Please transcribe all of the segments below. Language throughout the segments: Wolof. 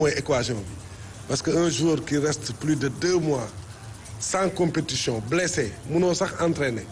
mooy équation bi parce que un joueur qui reste plus de deux mois sans compétition blessé munoo sax entraîner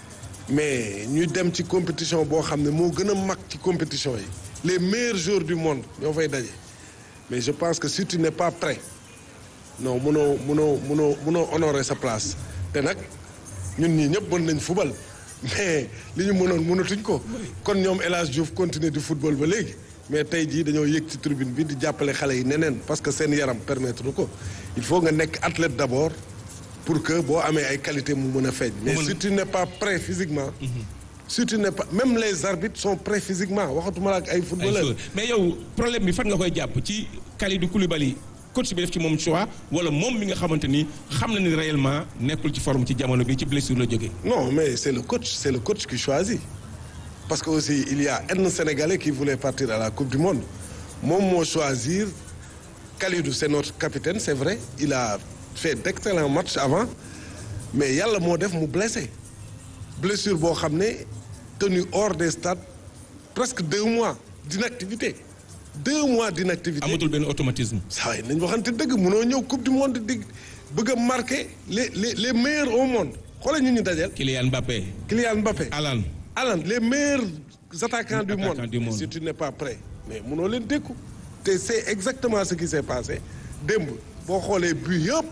mais ñu dem ci compétition boo xam ne moo gën a mag ci compétition yi les meilleurs joueurs du monde ñoo fay daje mais je pense que si tu n'es pas prêt non munoo munoo munoo munoo honorer sa place te nag ñun ñii ñëpp mën nañ fubal mais li ñu mënoon mënatuñ ko kon ñoom El Hadj Diouf continuer di football ba léegi mais tey jii dañoo yëg ci tribune bi di jàppale xale yi neneen parce que seen yaram permettre ko il faut nga nekk athlète d'abord pour que boo amee ay qualité mu mën a feeñ mais si tu n'es pas prêt physiquement si tu n'es pas même les arbitres sont prêts physiquement waxatuma la ak ay footballeurs mais yow problème bi fan nga koy jàpp ci Kalidou Koulibaly coach bi def ci moom choix wala moom mi nga xamante ni xam na ni réellement nekkul ci forme ci jamono bi ci blessure la jógee. non mais c'est le coach c'est le coach qui choisit parce que aussi il y a un Sénégalais qui voulait partir à la Coupe du Monde moom moo choisir Kalidou c'est notre capitaine c'est vrai il a fait d'excellents matchs avant mais yàlla moo def mu blessé blessure boo xam ne tenu hors des stades presque deux mois d'inactivité deux mois d'inactivité amatul benn automatisme. saa yi nañ waxante dëgg mënoo ñëw coupe du monde di bëgg a marquer les les les meilleurs au monde xoolal ñu ñu dajeel. Kylian Mbappé. Kylian Mbappé. Alan. Alan les meilleurs attaquants du monde Attaquants du monde. si tu n'es pas prêt mais mënoo leen dékku te c'est exactement ce qui s'est passé démb boo xoolee but yëpp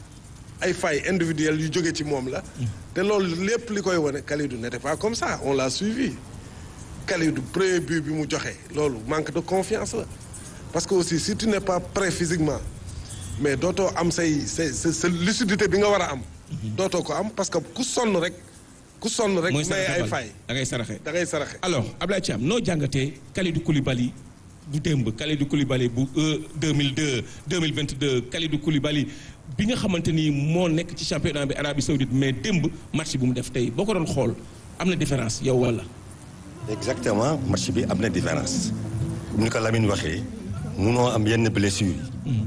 ay failles individuelles yu jóge ci moom la te loolu lépp li koy wane Kalidou n'était pas comme ça on l'a suivi Kalidou premier but bi mu joxe loolu manque de confiance la parce que aussi si tu n'es pas prêt physiquement mais dootoo am say say sa sa lucidité bi nga war a am dootoo ko am parce que ku sonn rek ku sonn rek mooy may ay saraxe failles da ngay saraxe. da ngay saraxe alors Ablaye Thiam noo jàngatee Kalidou Koulibaly bu démb Kalidou Koulibaly bu euh 2002 2022 Kalidou Koulibaly bi nga xamante ni moo nekk ci championnat bi Arabie Saoudite mais démb match bu mu def tey boo ko doon xool am na différence yow wala. exactement match bi am na différence ni ko Lamine waxee munoo am yenn blessures yi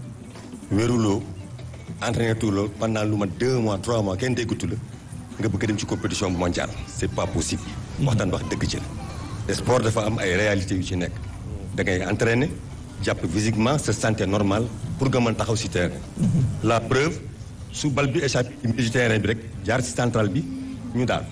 wéruloo entraîné tuuloo pendant lu ma deux mois trois mois kenn déggatu la nga bëgg a dem ci compétition bu mondiale c'est pas possible waxtaan wax dëgg ci la sport dafa am ay réalités yu ci nekk da ngay entraîner jàpp physiquement sa santé normale pour nga mën taxaw ci terrain la preuve su bal bi échappé ci terrain bi rek jaar ci central bi ñu daal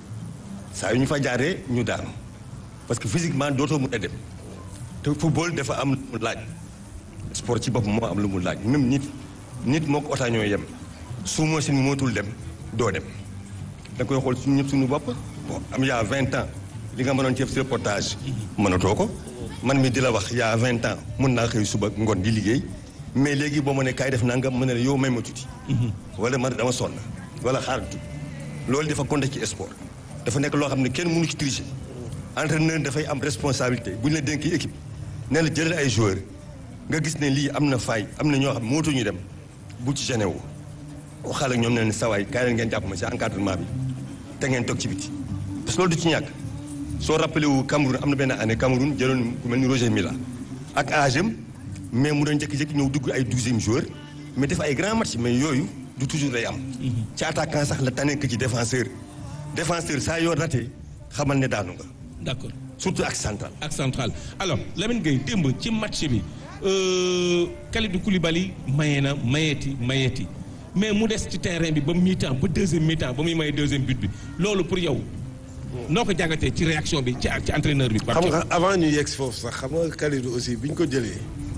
saa yu ñu fa jaaree ñu daanu parce que physiquement dootoo mun a dem te football dafa am lu mu laaj sport ci bopp moo am lu mu laaj même nit nit moo ko otaa ñoo yem su machine mootul dem doo dem da nga koy xool suñu ñëpp suñu bopp bon am yaa vingt ans li nga mënoon ci reportage mënatoo ko man mi di la wax yaa vingt ans mun naa xëy suba ngoon di liggéey mais léegi boo ma ne kaay def nangam mën na la yow may ma tuuti wala man dama sonn wala xaar tuuti loolu dafa compter ci sport dafa nekk loo xam ne kenn mënu ci tricher entraîneur dafay am responsabilité bu ñu la dénkee équipe ne la jëlal ay joueurs nga gis ne lii am na faay am na ñoo xam mootu ñu dem bu ci gêné wu waxal ak ñoom ne leen sawaay kaay leen ngeen jàpp ma ci encadrement bi te ngeen toog ci biti parce que loolu du ci ñàkk soo rappelé wu Cameroun am na benn année Cameroun jëloon ku mel ni Roger Mila ak âge am mais mu doon jékki-jékki ñëw dugg ay douzième joueur mais def ay grand match mais yooyu du toujours lay am ci attaquant sax la tane que ci défenseur défenseur saa yoo raté xamal ne daanu nga d'accord surtout ak central ak central alors Lamine Gueye démb ci match bi euh, Kalidou Koulibaly maye na mayeeti mayeeti mais mu des ci terrain bi ba mi-temps ba deuxième mi-temps ba muy maye deuxième but bi loolu pour yow noo ko jàngatee ci réaction bi ci ci entraîneur bi. xam nga avant ñu yegg si foofu sax xam nga Kalidou aussi bi ñu ko jëlee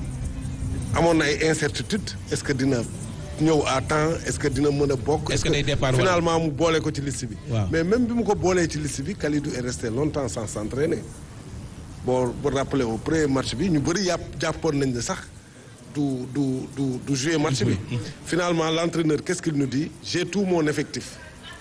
amoon na ay incertitude est-ce que dina ñëw à temps est-ce que dina mën a bokk. Est-ce que day départ wala- finalement mu boole ko ci liste bi. Waaw. mais même bi mu ko boolee ci liste bi Kalidou est resté longtemps sans s'entraîner boo boo rappelé au premier match bi ñu bëri yàpp jàppoon nañ ne sax du du du du jouer match bi. finalement l'entraîneur qu'est-ce qu'il nous dit j'ai tout mon effectif.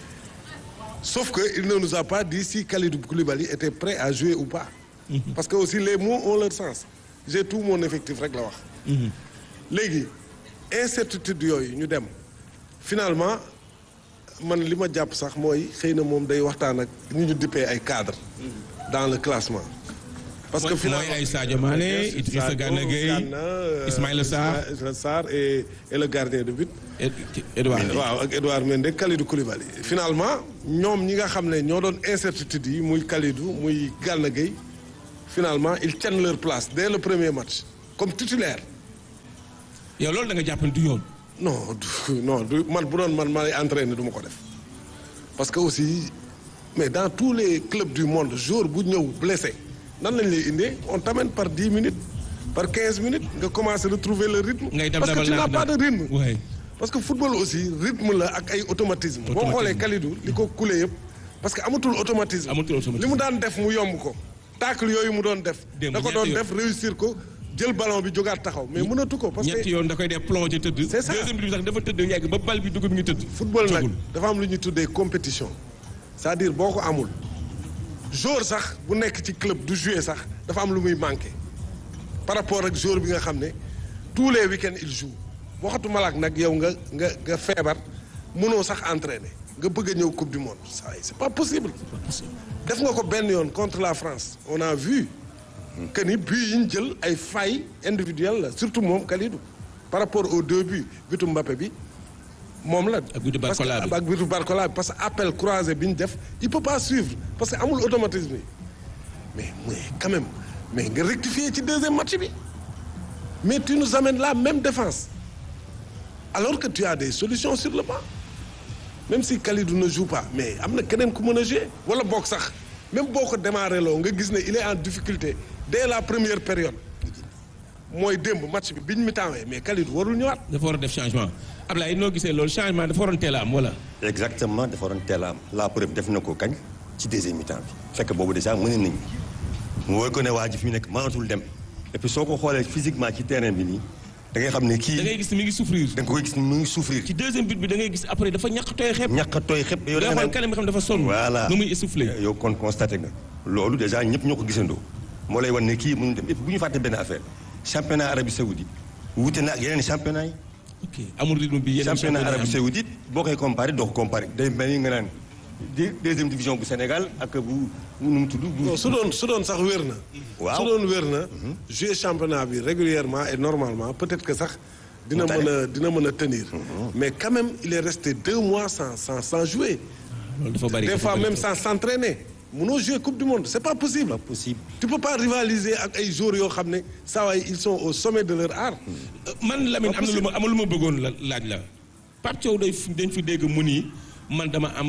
Sauf que il ne nous a pas dit si Kalidou Koulibaly était prêt à jouer ou pas. Parce que aussi les mots ont leur sens. J'ai tout mon effectif rek la wax. léegi incertitude yooyu ñu dem finalement man li ma jàpp sax mooy xëy na moom day waxtaan ak ñu ñu dippee ay cadres. dans le classement. parce que mooy finalement ay Sadio Mané Idrissa Gana Gueye Gana, euh, Ismaïla Sarr Ismaïla Sarr et et le gardien de but. Ed- Edouard Mendy. waaw ak Edouard Mendy Kalidou Koulibaly finalement ñoom ñi nga xam ne ñoo doon incertitude yi muy Kalidou muy Gana Gueye finalement ils tiennent leur place dès le premier match comme titulaire yow loolu da nga jàpp ne du yoon. non du non du man bu doon man may entraîner du ma ko def parce que aussi mais dans tous les clubs du monde jour bu ñëw blessé nan lañ lay indee on t'amène par dix minutes par quinze minutes nga commencer retrouver le rythme. ngay dem parce que tu n'as pas de rythme. Ouais. parce que football aussi rythme la ak ay automatisme boo Automatisme. xoolee Kalidou li ko coulé yëpp parce que amatul automatisme. Amatul automatisme. li mu daan def mu yomb ko. tacle yooyu mu doon def. Démb da ko ñetti doon yoon. def réussir ko jël ballon bi jógaat taxaw mais mënatu ko parce ñetti que yoon da koy def plongé tëdd. C'est ça. deuxième bi sax dafa tëdd yegg ba bal bi dugg mi ngi tëdd. football nag Jógul. dafa am lu ñuy tuddee compétition c'est-à-dire boo ko amul joueur sax bu nekk ci club du jouer sax dafa am lu muy manqué par rapport ak joueur bi nga xam ne tous les week-ends il joue waxatu malaak nag yow nga nga nga feebar mënoo sax entraîner nga bëgg a ñëw coupe du monde ça c'est pas possible def nga ko benn yoon contre la France on a vu que ni but yi ñu jël ay failles individuelles la surtout moom Kalidou par rapport aux deux buts butu Mbappé bi moom la. Ak butu parce que Barcola bi. ak butu Barcola bi parce que appel croisé bi ñu def il peut pas suivre parce que amul automatisme yi mais mais quand même mais nga rectifier ci deuxième match bi mais tu nous amènes la même défense alors que tu as des solutions sur le banc même si Kalidou ne joue pas mais am na keneen ku mën a jouer wala boog sax même boo ko démarré loo nga gis ne il est en difficulté dès la première période mooy démb match bi biñ mi tawee mais Kalidou warul ñëwaat. dafa war a def changement Ablaye noo gisee loolu changement dafa waroon teel a am wala. exactement dafa waroon teel a am la preuve def na ko kañ ci deuxième mi-temps bi fekk boobu déjà mën nañu mu wóor ko ne waa ji fi mu nekk mënatul dem et puis soo ko xoolee physiquement ci terrain bi nii da ngay xam ne da kii ngay gis ni mi ngi souffrir. da nga koy gis ni mu ngi souffrir ci deuxième but bi da ngay gis après dafa ñàkk tooy xeeb. ñàkk a tooy xëpp yow da da nga nga xool kanam bi xam dafa sonn. voilà nu muy essoufflé. yow kon constaté nga loolu déjà ñëpp ñoo ko gisandoo moo lay wan ne kii mënu dem et puis bu ñu fàtte benn affaire championnat Arabie Saoudite wute na ak yeneen championnat yi ok amul rythme bi yeneen championnat championnat Arabie am. Saoudite boo koy comparé doo ko comparé day mel ni nga naan di deuxième division bu Sénégal ak bu bu nu mu tudd bu non su doon su doon sax wér na. Waaw. su doon wér na. jouer championnat bi régulièrement et normalement peut-être que sax. dina Mu tane. mën a dina mën a tenir. mais quand même il est resté deux mois sans sans sans jouer. loolu dafa bari des dafa fois bari même trop. sans s'entraîner. munoo jouer coupe du monde c'est pas possible. pas possible tu peux pas rivaliser ak ay joueurs yoo xam ne saa waay ils sont au sommet de leur art. man Lamine am na lu ma am na lu ma bëggoon la laaj la Pape Thiaw day fi- dañ fi dégg mu nii man dama am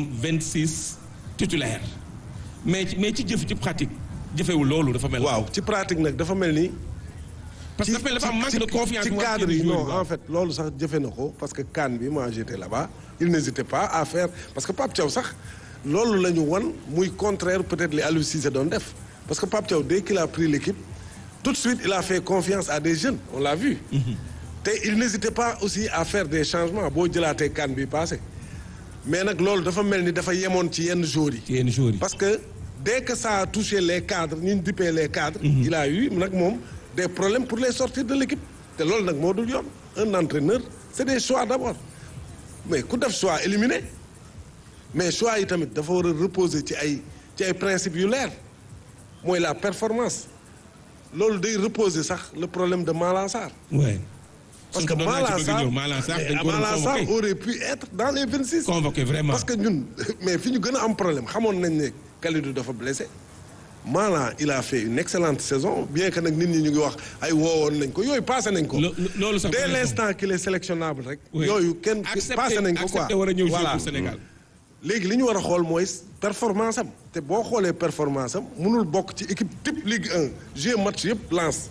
26 titulaires mais ci mais ci jëf ci pratique jëfewul loolu dafa mel. waaw ci pratique nag dafa mel ni. parce que dafa mel dafa am manque de confiance. ci bu war a cadre yi génn joueur non waaw. en fait loolu sax jëfe na ko parce que CAN bi moi j'étais là-bas il n'hésitait pas à faire parce que Pape Thiaw sax loolu la ñu wan muy contraire peut-être li Aliou Cissé doon def parce que Pape Thiaw dès qu'il a pris l'équipe tout de suite il a fait confiance à des jeunes on l'a vu te il n'hésitait pas aussi à faire des changements boo jëlaatee CAN bi passé mais nag loolu dafa mel ni dafa yemoon ci yenn joueurs yi ci yenn joueurs yi. parce que dès que ça a touché les cadres ñu ñu dippee les cadres. il a eu nag moom des problèmes pour les sortir de l'équipe te loolu nag moo dul yoon un entraîneur c'est des choix d'abord mais ku def choix éliminé mais choix yi tamit dafa war a reposer ci ay ci ay principes yu leer mooy la performance loolu day reposer sax le problème de Malang Sarr ouais. parce que Suñ ko doon Malang bëgg Sarr ñëw, Malang Sarr dañ ko Malang doon Sarr convoqué. aurait pu être dans les 26 convoqué vraiment. parce que ñun mais fi ñu gën a am problème xamoon nañ ne Kalidou dafa blessé Malang il a fait une excellente saison bien que nag nit ñi ñu ngi wax ay woowoon nañ ko yooyu passé nañ ko. Lo- lo- loolu sax dès bu nekkoon. l'instant qu'il est sélectionnable rek. Oui. yooyu kenn Accepté- passé nañ ko quoi accepté war a ñëw jouer voilà pour Sénégal. léegi li ñu war a xool mooy performance am te boo xoolee performance am mënul bokk ci équipe type Ligue 1 jouer match yëpp lance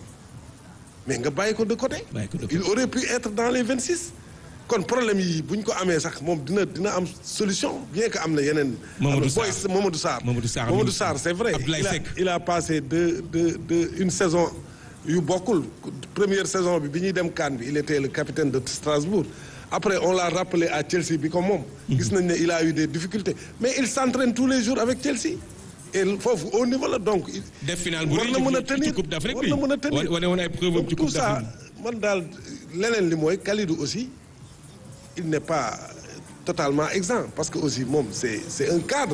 mais nga bàyyi ko de côté. Bàyyi ko de côté. il aurait pu être dans les 26. kon problème yi bu ñu ko amee sax moom dina dina am solution bien que am na yeneen. Mamadou am na Sarr. boy- Mamadou Sarr. Mamadou Sarr Mamadou mi- Sarr c'est vrai. Abdoulaye il a Seck. il a passé de de de une saison yu bokkul première saison bi bi ñuy dem CAN bi il était le capitaine de Strasbourg après on l'a rappelé à Chelsea bi comme moom. gis nañ ne il a eu des difficultés mais il s'entraîne tous les jours avec Chelsea. et foofu au niveau la donc. il- def final bu war rëy na mën a ci- tenir ci Coupe d'Afrique war bi na mën a tenir wane woon ay preuve am ci Donc, Coupe tout ça d'Afrique man daal leneen li mooy Kalidou aussi il n'est pas totalement exempt parce que aussi moom c'est c'est un cadre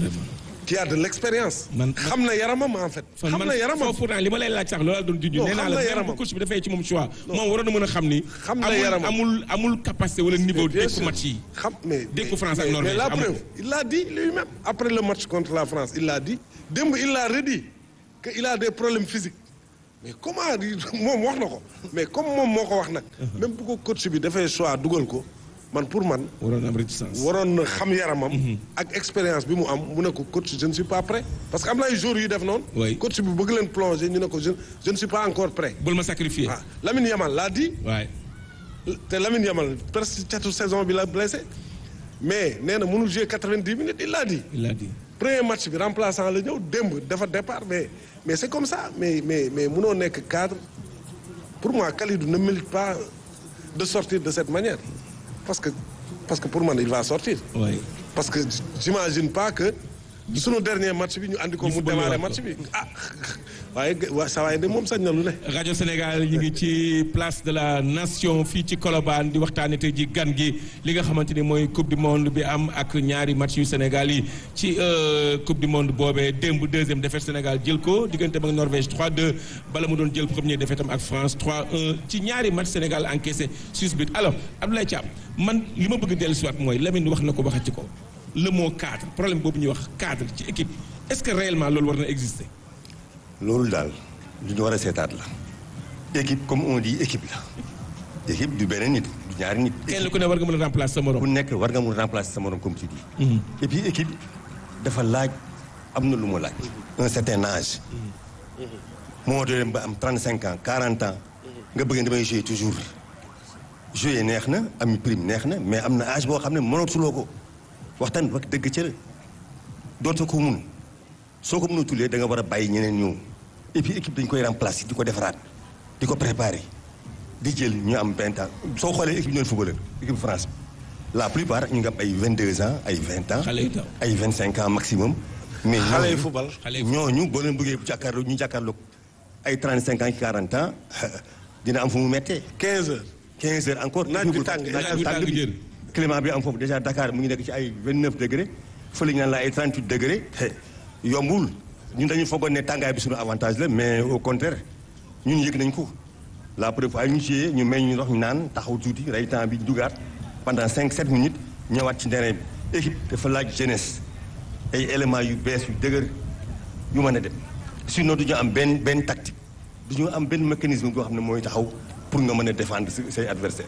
qui a de l'expérience Man- xam na yaramam en fait fan xam man na yaramam foofu pourtant li ma lay laaj sax loolu laa doon junj Non, nee xam naa na la même yaramam. bu coach bi dafay ci moom choix moom waroon na mën a xam ni Xam na amul yaramam. amul amul capacité wala niveau Bien dékku sûr. match yi xam mais Dékku France ak mais- Norvège, mais la amul preuve ko. il l'a dit lui-même après le match contre la France il l'a dit démb il l'a redit que il a des problèmes physiques mais comment di moom wax na ko mais comme moom moo ko wax nag. même bu ko coach bi dafay choix dugal ko man pour man. waroon am réticence. waroon na xam yaramam. ak expérience bi mu am mu ne ko coach je ne suis pas prêt. parce que am na ay jours yu def noonu. Oui. coach bi bëgg leen plonger ñu ne ko je je ne suis pas encore prêt. bul ma sacrifier. ah Lamine Yamal l'a dit waay te Lamine Yamal presque catu saison bi la blessé mais nee na mënul jouer 90 minutes il l'a dit. il a dit. premier match bi remplaçant la ñëw démb dafa départ mais mais c'est comme ça mais mais mais mënoo nekk cadre pour moi Kalidou ne mérite pas de sortir de cette manière parce que parce que pour man il va sortir waay parce que j'imagine pas que sunu dernier match bi ñu andi ko Ñu mu football démarrer waat match ko. bi ah waaye waa sa waaye de moom sañ na lu ne rajo Sénégal ñu ngi ci place de la nation fii ci Colobane di waxtaanee tey ji gan gi li nga xamante ni mooy coupe du monde bi am ak ñaari match yu Sénégal yi ci euh, coupe du monde boobee démb deuxième défaite Sénégal jël ko diggante ak Norvège 3-2 bala mu doon jël premier défaite am ak France 3-1 ci ñaari match Sénégal encaissé six buts alors Abdoulaye Thiam man li ma bëgg dellu si waat mooy Lamine wax na ko waxati ko le mot cadre problème boobu ñuy wax cadre ci équipe est-ce que réellement loolu war na exister. loolu daal lu ñu war a seetaat la équipe comme on dit équipe la équipe du benn nit du ñaari nit. kenn ku ne war nga mën a remplacer sa morom. ku nekk war nga mun remplacer sa morom comme tu dis. et puis équipe dafa laaj am na lu mu laaj. un certain âge. moo doon dem ba am 35 ans 40 ans. nga bëgg damay jouer toujours. jouer neex na am prime neex na mais am na âge boo xam ne mënatuloo ko waxtaan wax dëgg ca la dootoo ko mun soo ko mënatulee da nga war a bàyyi ñeneen ñëw et puis équipe dañ koy remplacer di ko defaraat di ko préparer di jël ñu am 20 ans soo xoolee équipe ñoom footballeur équipe France bi la plupart ñu ngi am ay 22 ans ay 20 ans. Xale yu ndaw. ay 25 ans maximum. mais xale yi ñooñu- football xale yi ñooñu boo leen bëggee jàkkaarloo ñu jàkkaarloog ay 35 ans 40 ans dina am fu mu méttee. 15 heures 15 heures encore. Naaj bi tàng, naaj bi tàng jër. climat bi am foofu déjà Dakar mu ngi nekk ci ay 29 degré fële ñu naan la ay 38 degré yombul ñun dañu foogoon ne tàngaay bi suñu avantage la mais au contraire ñun yëg nañ ko la preuve ay ñu ci ñu may ñu ndox ñu naan taxaw tuuti rey temps bi dugaat pendant 5 7 minutes ñëwaat ci terrain bi équipe dafa laaj jeunesse ay éléments yu bees yu dëgër yu mën a dem sinon du ñu am benn benn tactique du ñu am benn mécanisme boo xam ne mooy taxaw pour nga mën a défendre sa- say adversaires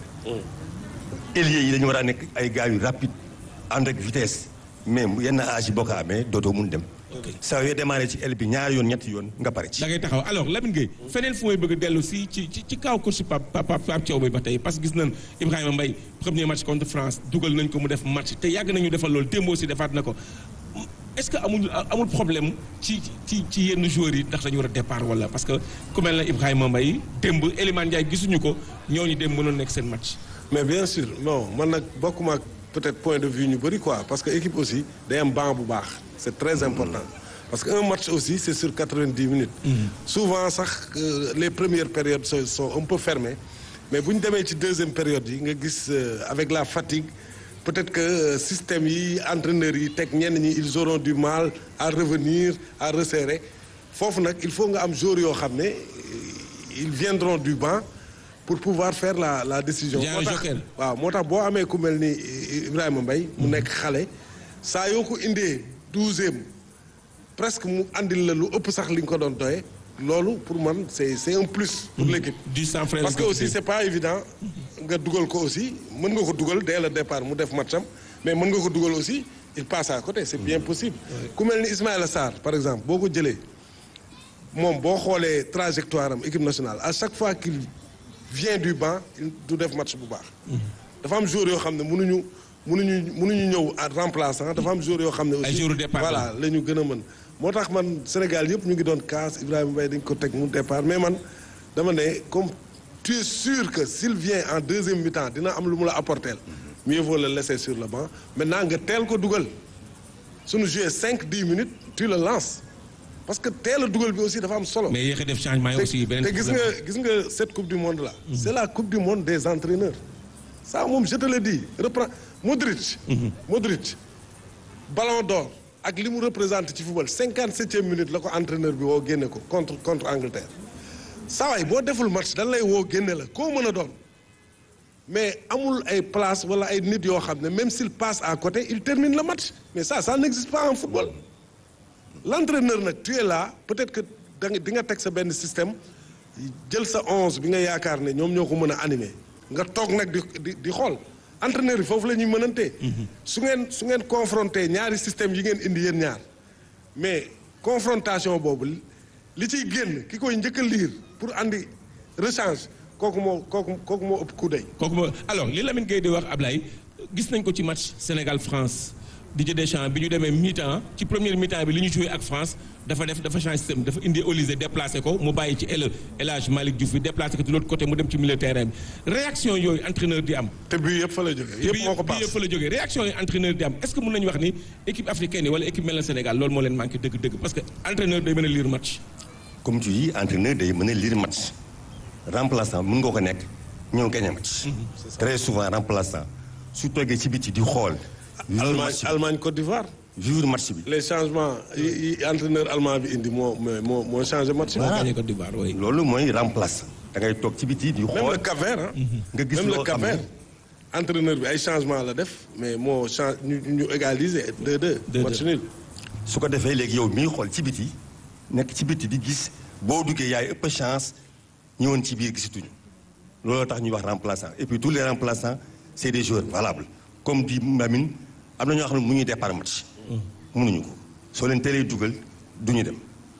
ailiers yi dañu war a nekk ay gars yu rapide ànd ak vitesse mais mu yenn âge yi boo ko amee dootoo mun dem. saa yoo démarré ci aile bi ñaari yoon ñetti yoon nga pare ci. da ngay taxaw alors Lamine Gueye feneen fu may bëgg a dellu si ci ci ci kaw coach Pape Pape Pape Thiaw bi ba tey parce que gis nañ Ibrahima Mbaye premier match contre France dugal nañ ko mu def match te yàgg nañu defal loolu démb aussi defaat na ko est-ce que amul amul problème ci ci ci yenn joueurs yi ndax dañu war a départ wala parce que ku mel na Ibrahima Mbaye démb Elimane Ndiaye gisuñu ko ñooñu démb mënoon nekk seen match. mais bien sûr non man nag bokkuma ak peut-être point de vue ñu bëri quoi parce que équipe aussi day am banc bu baax c'est très important parce que un match aussi c'est sur 90 minutes souvent sax euh, les premières périodes sont, sont un peu fermées mais bu ñu demee ci deuxième période yi nga gis euh, avec la fatigue peut-être que euh, système yi entraîneurs yi teg ñenn ñi ils auront du mal à revenir à resserrer foofu nag il faut nga am joueurs yoo xam ne ils viendront du banc pour pouvoir faire la la décision Il y a un moo tax joker. waaw moo tax boo amee ku mel ni Ibrahima Mbaye mu nekk xale saa yoo ko indee douzième presque mu andil la lu ëpp sax li nga ko doon doye loolu pour man c'est c'est un plus pour l'équipe du sang frère parce que aussi c'est pas évident nga dugal ko aussi mën nga ko dugal dès le départ mu def matcham mais mën nga ko dugal aussi il passe à côté c'est bien possible ku mel ni Ismaïla Sarr par exemple boo ko jëlee moom boo xoolee trajectoire am équipe nationale à chaque fois qu'il vient du banc il du def match bu baax dafa am joueur yoo xam ne mënuñu mënuñu mënuñu ñëw à remplaçant dafa am joueur yoo xam ne aussi Ay joueurs départ voilà la ñu gën a mën moo tax man Sénégal yëpp ñu ngi doon kaas Ibrahima Mbaye dañ ko teg mu départ mais man dama ne comme tu es sûr que s'il vient en deuxième mi-temps dina am lu mu la apporter mieux vaut le laisser sur le banc maintenant nga teel ko dugal suñu joué cinq dix minutes tu le lances parce que teel a dugal bi aussi dafa am solo mais yéex a def changement yi te aussi beneen te gis nga gis nga cette coupe du monde là. c'est la coupe du monde des entraîneurs. ça moom je te le dis reprend Modric. Modric ballon d'or ak li mu représente ci football cinquante septième minute la ko entraîneur bi woo génne ko contre contre Angleterre. saa waay boo deful match dañ lay woo génne la koo mën a doon mais amul ay place wala ay nit yoo xam ne même s'il passe à côté il termine le match mais ça ça n'existe pas en football. l'entraîneur nag tu es là peut-être que da nga di nga teg sa benn système jël sa onze bi nga yaakaar ne ñoom ñoo ko mën a animer nga toog nag di di di xool entraîneur yi foofu la ñuy mënantee su ngeen su ngeen confronté ñaari système yi ngeen indi yéen ñaar mais confrontation boobu li ciy génn ki koy njëkk a liir pour andi rechange kooku moo kooku kooku moo ëpp coup d'œil kooku moo alors li Lamine Gueye di wax Ablaye gis nañ ko ci match Sénégal France Didier Deschamps bi ñu demee mi-temps ci première mi-temps bi li ñu joué ak France dafa def dafa changé système dafa indi Olysée déplacé ko mu bàyyi ci El El Hadj Malick Diouf bi déplacé ko de l'autre côté mu dem ci milieu terrain bi réaction yooyu entraîneur di am. te bii yëpp fa la jógee yëpp moo ko bii paas yëpp fa la jógee réaction yi entraîneur di am est-ce que mën nañu wax ni équipe africaine yi wala équipe mel na Sénégal loolu moo leen manqué dëgg-dëgg parce que entraîneur day mën a lire match. comme tu dis entraîneur day mën a lire match remplaçant mën nga ko nekk ñëw gagné match. très souvent remplaçant su toogee ci biti di xool. vivre Allemagne match bi Allemagne Côte d'Ivoire vivre match bi. les changements yi yi entraîneur allemand bi indi moo moo moo changé match bi. moo gagné Côte d'Ivoire oui. loolu mooy remplaçant da ngay toog ci biti di même xool le Cap-Vert ah. nga gis même le loo xam ne Cap-Vert entraîneur bi ay changement la def mais moo change ñu ñu égaliser 2-2. 2-2. match nul. su ko defee léegi yow miy xool ci biti nekk ci biti di gis boo duggee yaay ëpp chance ñëwoon ci biir gisatuñu looloo tax ñuy wax remplaçant et puis tous les remplaçants c' est des joueurs valables comme di Mamine am na ñoo xam ne mu ñuy départ match. mënuñu ko soo leen teelee dugal du ñu dem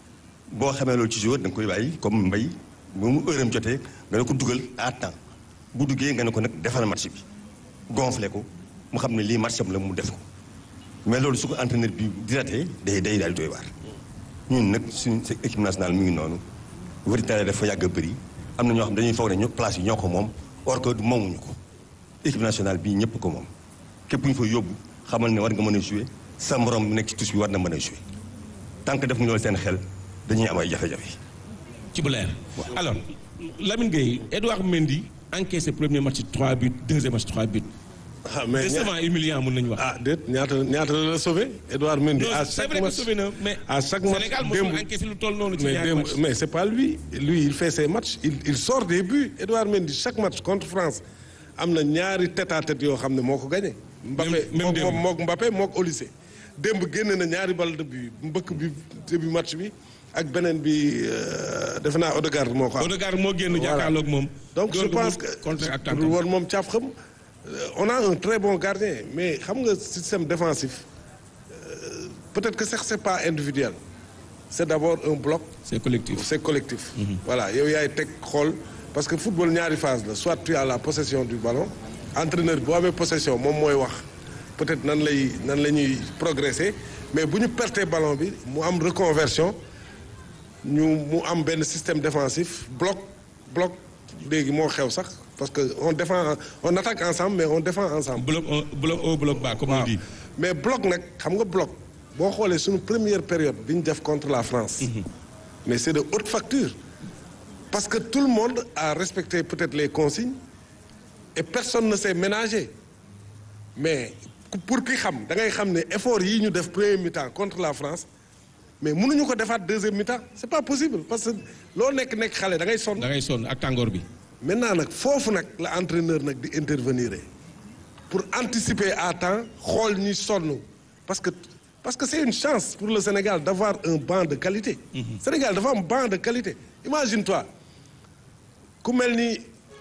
boo xamee loolu ci joueur da nga koy bàyyi comme mbay ba mu heure am jotee nga ne ko dugal à temps bu duggee nga ne ko nag defal match bi gonflé ko mu xam ne lii match am la mu def ko. mais loolu su ko entraîneur bi di raté day day daal di doy waar ñun nag suñu sa équipe nationale mu ngi noonu véritable dafa yàgg a bëri am na ñoo xam dañuy foog ne ñu place yi ñoo ko moom or que moomuñu ko équipe nationale bii ñëpp ko moom képp ku ñu fa yóbbu xamal ne war nga mën a jouer sa morom bu nekk ci touche bi war na mën a jouer tant que def ñu loolu seen xel dañuy am ay jafe-jafe. ci bu leer alors Lamine Gueye Edouard Mendy encaissé premier match 3 buts deuxième match 3 buts ah mais ña- décevant humiliant mën nañu wax. ah déet ñaata ñaata la la sauvé Edouard Mendy. non à c'est chaque vrai que match sauvé na mais à chaque match Sénégal mosul démb- encaissé lu toll noonu ci mais ñaari démb- match. mais c'est pas lui lui il fait ses matchs il il sort des buts Edouard Mendy chaque match contre France am na ñaari tête à tête yoo xam ne moo ko gagné. Mbappé même mook démb. moom mook Mbappé mook Olysée démb génne na ñaari balle de but mbëkk bi début match bi ak beneen bi euh, defe naa Odegaard moo ko am. Odegaard moo génn Voilà. jàkkaarloog moom. donc je Door ko pense mu que contre ak pour tànkam. war moom caaf xam euh, on a un très bon gardien mais xam nga système défensif euh, peut-être que sax c'est pas individuel c'est d'abord un bloc c'est collectif. c'est collectif voilà yow yaay teg xool parce que football ñaari phase la soit tu as la possession du ballon entraîneur bi boo amee possession moom mooy wax peut-être nan lay nan la ñuy progresser mais bu ñu pertee ballon bi mu am reconversion ñu mu am benn système défensif bloc bloc léegi moo xew sax parce que on défend on attaque ensemble mais on défend ensemble bloc un- bloc haut bloc bas comme on waaw dit. mais bloc nag xam nga bloc boo xoolee suñu première période bi ñu def contre la France mais c'est de haute facture parce que tout le monde a respecté peut-être les consignes et personne ne s'est ménagé mais ku- pour ki xam da ngay xam ne effort yi ñu def premier mi-temps contre la France mais mënuñu ko defaat deuxième mi-temps c'est pas possible parce que loo nekk nekk xale da ngay sonn da ngay sonn ak tàngoor bi. maintenant nag foofu nag la entraîneur nag di intervenir pour anticiper à temps xool ñi sonn parce que parce que c'est une chance pour le Sénégal d'avoir un banc de qualité. Sénégal dafa am banc de qualité imagine-toi ku mel ni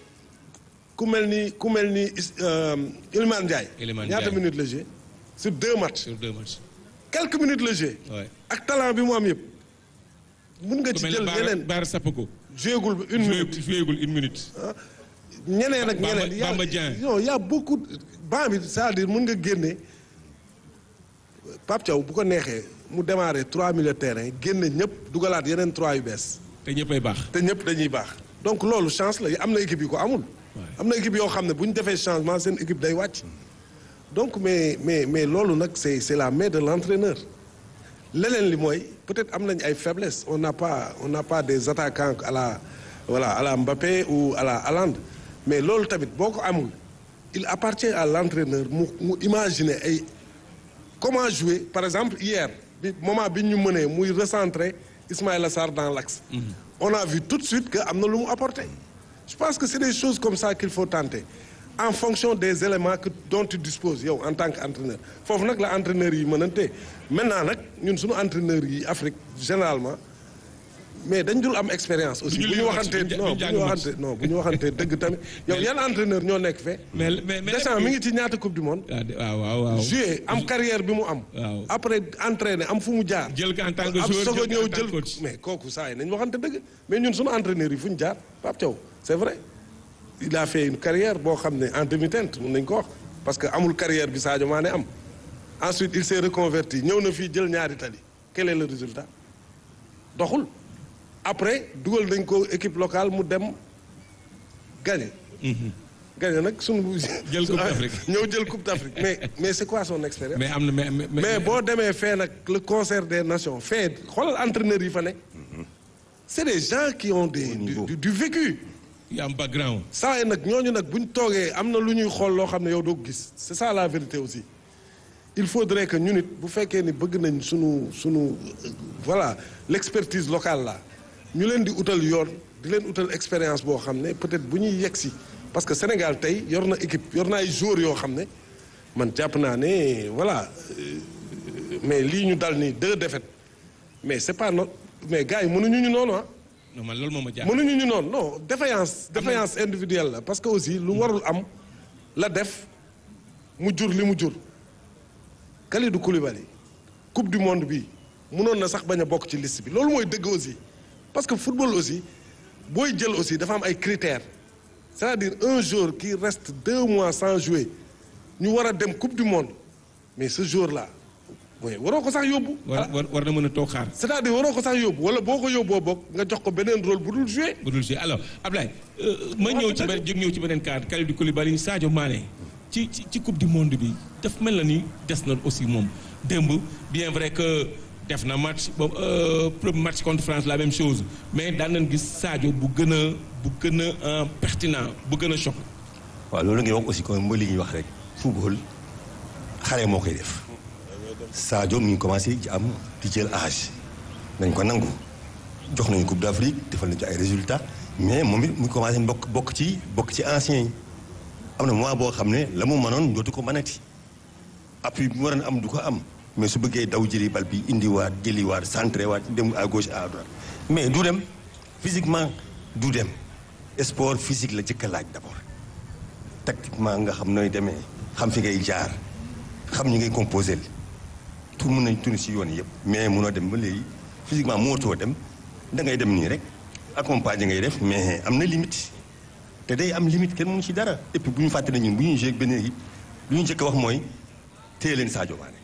ku mel ni ku mel ni Is- euh, Iliman Ndiaye. Iliman ñaata Ndiaye. minutes la joué sur deux matchs sur deux matchs. quelques minutes la joué. Ouais. ak talent bi mu am yëpp. mun nga ku ci mel jël ne Baara yeneen Baara Sapoko. jouégul ba une minute. jouégul une minute. ñeneen ak Bamba- ñeneen. y a- Bamba Dieng. non y' a beaucoup banc bi c'est-à-dire mën nga génne Pape Thiaw bu ko neexee mu démarrer trois milieux de terrain génne ñëpp dugalaat yeneen trois yu bees te ñëppay baax. te ñëpp dañuy baax donc loolu chance la am na équipe yu ko amul. am na équipe yoo xam ne bu ñu defee changement seen équipe day wàcc. donc mais mais mais loolu nag c'est c'est la main de l'entraîneur leneen li mooy peut-être am nañ ay faiblesses on n'a pas on n'a pas des attaquants à la voilà à la Mbappé ou à la Haaland mais loolu tamit boo ko amul il appartient à l'entraîneur mu mu imaginer ay comment jouer par exemple hier bi moment bi ñu mënee muy recentrer Ismaïla Sarr dans l'axe on a vu tout de suite que am na lu mu apporté je pense que c'est des choses comme ça qu'il faut tenter en fonction des éléments que dont tu disposes yow en tant qu'entraîneur foofu nag la entraîneur yi mënante maintenant nag ñun suñu entraîneur yi Afrique généralement mais dañ dul am expérience aussi Du ñu bu ñu lire match, waxantee duñ ja- non duñ bu jàng ñu match. waxantee non bu ñu waxantee dëgg tamit yow yan entraîneur ñoo nekk fe mais mais mais Deschamps mi ngi ci ñaata coupe du monde waaw de- waaw waaw waaw. joué am carrière bi mu am Waaw. après entraîné am fu mu jaar jël ko en tant que am joueur soog a jël ko en ñëw tant jël que coach. mais kooku saa yi nañ waxante dëgg mais ñun suñu entraîneur yi fu ñu jaar Pape Thiaw c'est vrai il a fait une carrière boo xam ne en demi-teinte mun nañ ko wax parce que amul carrière bi Sadio Mané am ensuite il s'est reconverti ñëw na fii jël ñaari tali quel est le résultat doxul après dugal nañ ko équipe locale mu dem gagné gagné nag sunu Jël Coupe d'Afrique. ñëw jël coupe d'Afrique mais mais c'est quoi son expérience mais am na mais mais mais boo demee fee nag le concert des nations fee xoolal entraîneurs yi fa ne c'est des gens qui ont des du, niveau. du, du vécu y a un background. saa yi nag ñooñu nag buñ toogee am na lu ñuy xool loo xam ne yow doo ko gis c'est ça la vérité aussi il faudrait que ñu nit bu fekkee ni bëgg nañ sunu sunu euh, voilà l'expertise locale là ñu leen di utal yoon di leen utal expérience boo xam ne peut-être bu ñuy yegg si parce que Sénégal tey yor na équipe yor na ay joueurs yoo xam ne man jàpp naa ne voilà euh, mais lii ñu dal ni deux défaites mais c'est pas no mais gars yi mënuñu ñu noonu ah non man loolu moo ma jaaxal. mënuñu ñu noonu non défaillance défaillance individuelle la parce que aussi lu warul am la def mu jur li mu jur Kalidou Koulibaly coupe du monde bi mënoon na sax bañ a bokk ci liste bi loolu mooy dëgg aussi parce que football aussi booy jël aussi dafa am ay critères c'est-à-dire un joueur qui reste deux mois sans jouer ñu war a dem coupe du monde mais ce jour-là mooy waroo ko sax yóbbu war war war na mën a toog xaar. c'est-à-dire waroo ko sax yóbbu wala boo ko yóbboo bokk nga jox ko beneen rôle bu dul jouer bu dul jouer alors Ablaye euh, ma ñëw ci benn jóg ñëw ci beneen cadre Kalidou Koulibaly Sadio Mané ci ci ci coupe du monde bi daf mel na ni des na aussi moom démb bien vrai que def na match boobu euh, premier match contre France la même chose mais daan nañ gis Sadio bu gën a bu gën a euh, pertinent bu gën a choc. waaw loolu ngay wax aussi comme mooy li ñuy wax rek football xale moo koy def Sadio mi ngi commencé ci am di jël âge nañ ko nangu jox nañu Coupe d'Afrique defal nañu ci ay résultats mais moom it mu ngi commencé bokk bokk ci bokk ci anciens yi am na mois boo xam ne la mu mënoon dootu ko mënati appui bi mu waroon am du ko am mais su bëggee daw jëli bal bi indiwaat jëliwaat centré waat dem à gauche à droite mais du dem physiquement du dem sport physique la jëkk a laaj d'abord tactiquement nga xam nooy demee xam fi ngay jaar xam ñi ngay composé tout mën nañ tuni si yoon yëpp mais munoo dem ba léegi physiquement mootoo dem da ngay dem nii rek accompagner ngay def mais am na limite te day am limite kenn mënu ci dara et puis bu ñu fàtte ne ñun bu ñuy joué ak benn équipe lu ñu njëkk a wax mooy téye leen Sadio Mané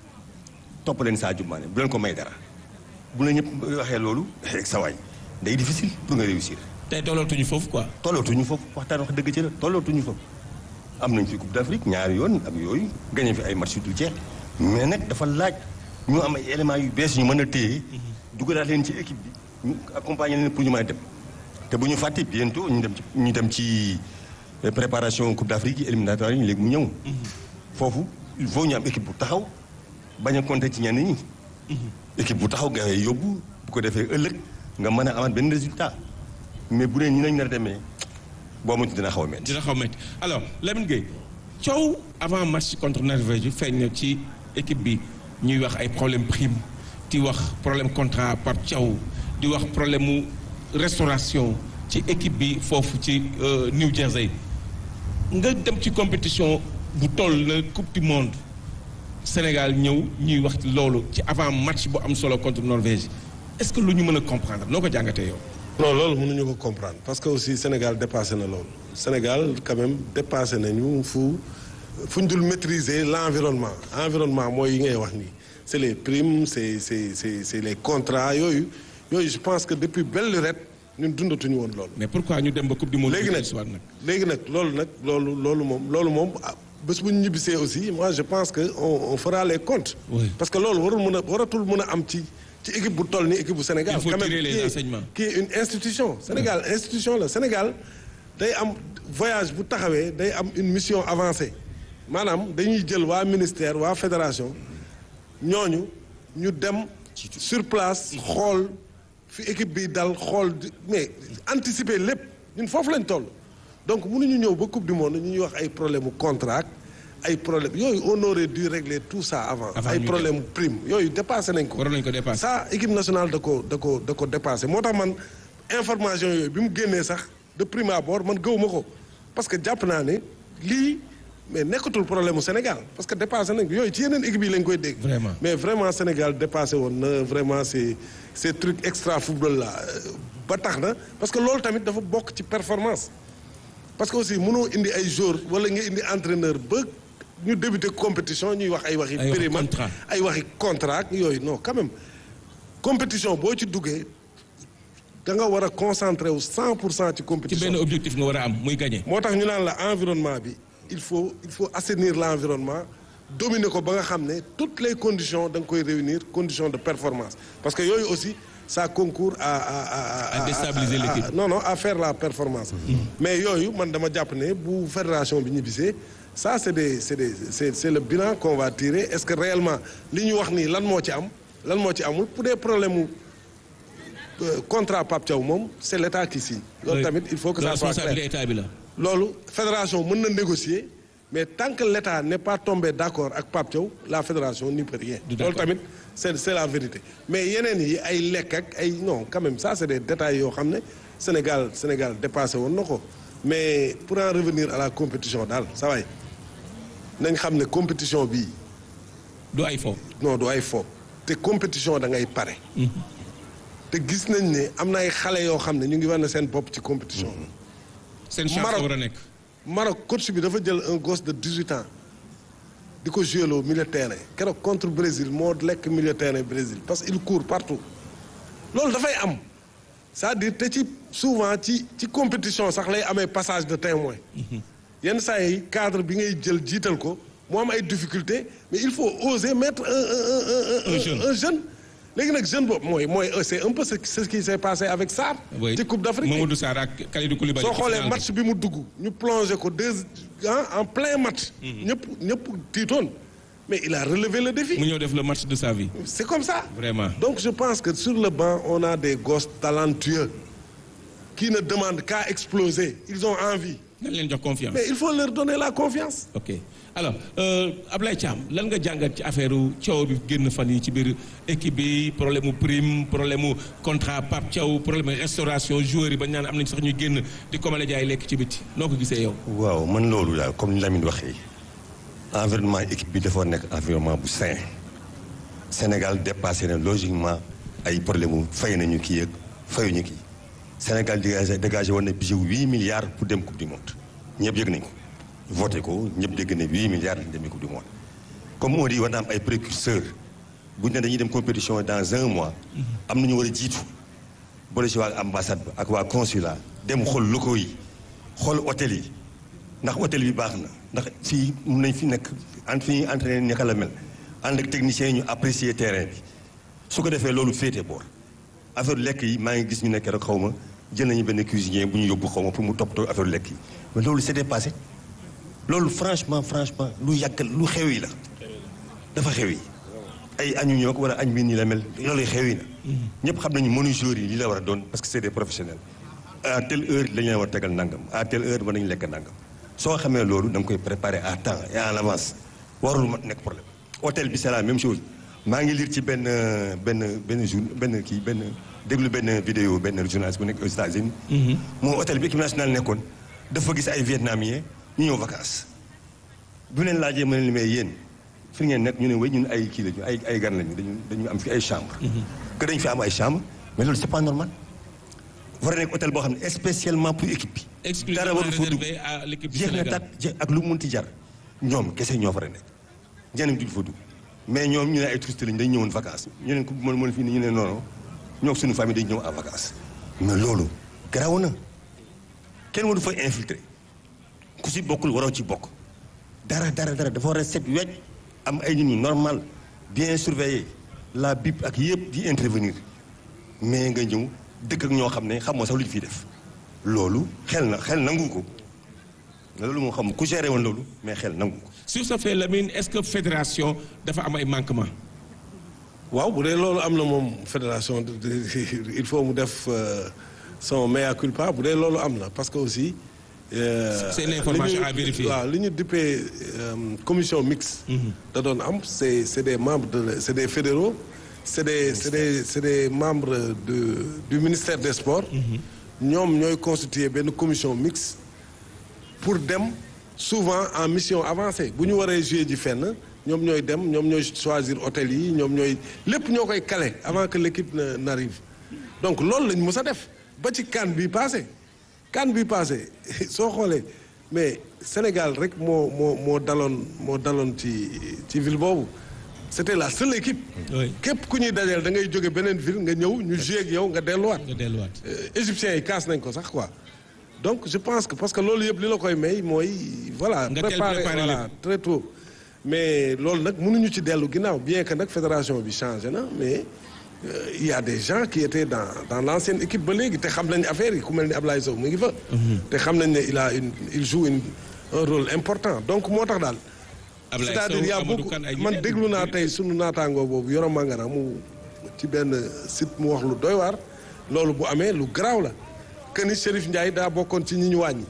topp leen Sadio Mané bu leen ko may dara bu la ñëpp waxee loolu rek sa waay day difficile pour nga réussir tey tollootuñu foofu quoi. tollootuñu foofu waxtaan wax dëgg ci la tollootuñu foofu am nañ fi Coupe d'Afrique ñaari yoon ak yooyu gagné fi ay match yu dul jeex mais nag dafa laaj ñu am ay éléments yu bees ñu mën a téye dugalaat leen ci équipe bi ñu accompagner leen pour ñu mën a dem te bu ñu fàtte bientôt ñu dem ci ñu dem ci préparation Coupe d'Afrique yi éliminatoire yi léegi mu ñëw foofu il faut ñu am équipe bu taxaw bañ a compter ci ñenn ñi équipe bu taxaw nga yóbbu bu ko defee ëllëg nga mën a amaat benn résultat mais bu dee ñi nañ nar a demee boo moytu dina xaw a métti. dina xaw métti alors Lamine Gueye coow avant match contre Norvège bi feeñ na ci équipe bi ñuy wax ay problème prime di wax problème contrat par Thiaw di wax problème mu restauration ci équipe bi foofu ci euh, New Jersey nga dem ci compétition bu toll na coupe du monde Sénégal ñëw ñuy wax loolu ci avant match bu am solo contre Norvège est-ce que lu ñu mën a comprendre noo ko jàngatee yow. non loolu mënuñu ko comprendre parce que aussi Sénégal dépassé na loolu Sénégal quand même dépassé nañu fu fu ñu dul maîtriser l'environnement environnement mooy yi ngay wax nii c'est les primes c'est c'est c'est c'est les contrats yooyu yooyu je pense que depuis belle lurette ñun dundatuñu woon loolu. mais pourquoi ñu dem ba coupe du monde. léegi nag soit nag. léegi nag loolu nag loolu loolu moom loolu moom ah, bés bu ñu ñibbisee aussi moi je pense que on on fera les comptes. Oui. parce que loolu warul mën a waratul mën a am ci ci équipe bu toll ni équipe bu Sénégal. Il faut quand même, tirer les qui est- enseignements. qui est une institution. Sénégal institution la Sénégal day am voyage bu taxawee day am une mission avancée maanaam dañuy jël waa ministère waa fédération ñooñu ñu dem sur place xool fi équipe bi dal xool di- mais anticiper lépp ñun foofu lañ toll donc mënuñu ñëw ba coupe du monde ñu ñuy wax ay problème mu contrat ak ay problème yooyu on aurait dû régler tout ça avant. Avant ay ñu problème prime yooyu dépassé nañ ko. waroon nañu ko dépassé. ça équipe nationale da ko da ko da ko dépassé moo tax man information yooyu bi mu génnee sax de prime abord man gëwuma ko parce que jàpp naa ne lii mais nekkatul problème mu Sénégal parce que dépassé nañ ko yooyu ci yeneen équipe yi lañ koy dégg. Vraiment. mais vraiment Sénégal dépassé woon na vraiment ces ces trucs extra football là euh, ba tax na parce que loolu tamit dafa bokk ci performance. parce que aussi mënoo indi ay joueurs wala nga indi entraîneur ba ñu débuté compétition ñuy wax ay waxi Ay waxi périmètre contrat. ay waxi contrat ak yooyu non quand même compétition boo ci duggee da nga war a concentré wu 100 pour cent ci ci compétition benn objectif nga war a am muy gagné. moo tax ñu naan la environnement bi il faut il faut assainir l' environnement dominer ko ba nga xam ne toutes les conditions da nga koy réunir conditions de performance parce que yooyu aussi ça concourt à à à À déstabiliser à- à- l'équipe. non non à faire la performance mais yooyu man dama jàpp ne bu fédération bi ñibbisee ça c' est des c' est des c' est c' est le bilan qu'on va tirer est ce que réellement li ñu wax nii lan moo ci am lan moo ci amul pour des problèmes mu euh, contrat Pape Thiaw moom c' est l' état qui signe loolu tamit il faut que ça soit clair responsabilité état bi la. loolu fédération mën na négocier mais tant que l'État n'est pas tombé d'accord ak Pape Thiaw la fédération n'y peut rien Du loolu d'accord. tamit c'est c'est la vérité mais yeneen yi ay lekk ak ay non quand même ça c'est des détails yoo xam ne Sénégal Sénégal dépassé woon na ko mais pour en revenir à la compétition daal sa waay nañ xam ne compétition bii du ay fo. non du ay fo te compétition da ngay pare te gis nañ ne am na ay xale yoo xam ne ñu ngi war na seen bopp ci compétition seen chance Maroc. la war a nekk. Maroc coach bi dafa jël un gosse de 18 ans di ko joué loo milieu terrain keroog contre Brésil moo lekk milieu terrain Brésil parce que il court partout loolu dafay am c'est-à-dire te ci souvent ci ci compétition sax lay amee passage de témoin yenn saa yi cadre bi ngay jël jiital ko mu am ay difficultés mais il faut oser mettre un un un un Un jeune. un jeune léegi nag jeune boobu mooy mooy c'est un peu ce ce qui s'est passé avec Sarr. Oui. ci Coupe d'Afrique bi. Mamadou Sarr ak Kalidou Koulibaly. soo ci xoolee final bi. match bi mu dugg ñu plongé ko deux ah en plein match. ñëpp ñëpp tiitoon mais il a relevé le défi. mu ñëw def le match de sa vie. c'est comme ça. Vraiment. donc je pense que sur le banc on a des gosses talentueux qui ne demandent qu'à exploser ils ont envie nañ leen jox confiance. mais il faut leur donner la confiance. ok alors euh, Ablaye Thiam lan nga jàngat ci affaire coow bi génn fan yi ci biir équipe bi problème mu prime problème mu contrat Pape Thiaw problème mu restauration joueurs yi ba ñu naan am nañ sax ñu génn di commandé jaay lekk ci biti noo ko gisee yow. waaw man loolu daal comme ni Lamine waxee environnement équipe bi dafa nekk environnement bu sain Sénégal dépassé na logiquement ay problème mu fay nañu kii ak fayuñu kii Sénégal dégagé dégagé woon na budget huit milliards pour dem coupe du monde ñëpp yëg nañ ko voté ko ñëpp dégg ne huit milliards lañ demee coupe du monde comme on dit war na am ay précurseurs bu ñu ne dañuy dem compétition dans un mois am nañu war a jiitu boole si waa ambassade ba ak waa consulat dem xool locaux yi xool hôtel yi ndax hôtel bi baax na ndax fii mun nañ fi nekk en fi ñuy entraîné naka la mel ànd ak techniciens yi ñu apprécier terrain bi su ko defee loolu féete boor affaire lekk yi maa ngi gis ñu nekk rek xaw ma jël nañu benn cuisinier bu ñu yóbbu xaw ma pour mu toppatoo affaire lekk yi mais loolu c'était passé loolu franchement franchement lu yàgg lu xew yi la dafa xew yi ay añu ñoo ko wala añ bi nii la mel loolu xew yi na ñëpp xam nañu mënu joueurs yi li la war a doon parce que c'est des professionnels à telle heure la ñu leen war a tegal nangam à telle heure war nañu lekk nangam soo xamee loolu da nga koy préparer à temps et en avance warul ma nekk problème hôtel bi c'est la même chose maa ngi lire ci benn benn benn jour benn kii benn déglu benn vidéo benn journaliste bu nekk aux États-Unis moo hôtel bi équipe nationale nekkoon dafa gis ay vietnamiens ñu ñëw vacances bu leen laajee ma ne li may yéen fi ngeen nekk ñu ne way ñun ay kii lañu ay ay gan lañu dañu dañu am fi ay chambre que dañu fi am ay chambre mais loolu c'est pas normal war a nekk hôtel boo xam ne spécialement pour équipe bi dara exclusivement waru fa dugg réservé à l'équipe du jeex na Sénégal. tat je- ak lu mu munti jar ñoom kese ñoo fa nekk ñeneen duñ fa dugg mais ñoom ñu ne ay touristes lañu dañu ñëwoon vacances ñu ne ku mën mën fii ni ñu ne noonu ñoo suñu famille dañu ñëw en vacances mais loolu garaaw na kenn waru fa infiltrer ku si bokkul waroo ci bokk dara dara dara dafa war a set wecc am ay nit ñu normal bien surveillé la bip ak yëpp di intervenir mais nga ñëw dëkk ak ñoo xam ne xamoo sax lu ñu fiy def loolu xel na xel nangu ko loolu moo xam ku géré woon loolu mais xel nangu ko sur ce fait Lamine est-ce que fédération dafa am ay manquements. waaw bu dee loolu am na moom fédération de- de- il faut mu def euh, son mea culpa bu dee loolu am na parce que aussi Euh, C'est une information li ñu- à vérifier. waaw li ñu dippee euh, commission mixte. da doon am c'est c'est des membres de c'est des fédéraux c'est des c'est des c'est des membres de du ministère des sports. ñoom ñooy constituer benn commission mixte pour dem souvent en mission avancée bu ñu waree jouer ji fenn ñoom ñooy dem ñoom ñooy choisir hôtel yi ñoom ñooy lépp ñoo koy caler avant que l'équipe ne- n'arrive donc loolu lañ mës a def ba ci CAN bi passé CAN bi passé soo xoolee mais Sénégal rek moo moo moo daloon moo daloon ci ci ville boobu c'était la seule équipe Oui. képp ku ñuy dajeel da ngay jóge beneen ville nga ñëw ñu jouer ak yow nga delluwaat nga delluwaat. Euh, égyptiens yi kaas nañ ko sax quoi donc je pense que parce que loolu yëpp li la koy may mooy voilà Nga teel préparer préparer voilà très tôt mais loolu nag mënuñu ci dellu ginnaaw bien que nag fédération bi changé na mais euh, il y a des gens qui étaient dans dans l'ancienne équipe ba léegi te xam nañ affaire yi ku mel ni Ablaye Sow mu ngi fa te xam nañ ne il a une il joue une un rôle important donc moo tax daal Ablaye c'est-à-dire y a Sow Amadou beaucoup Kane ay man ñeneen. déglu naa tey sunu naataangoo boobu Yoro Mangara mu ci benn site mu wax lu doy waar loolu bu amee lu garaaw la que ni Chérif Ndiaye daa bokkoon ci ñi ñu wàññi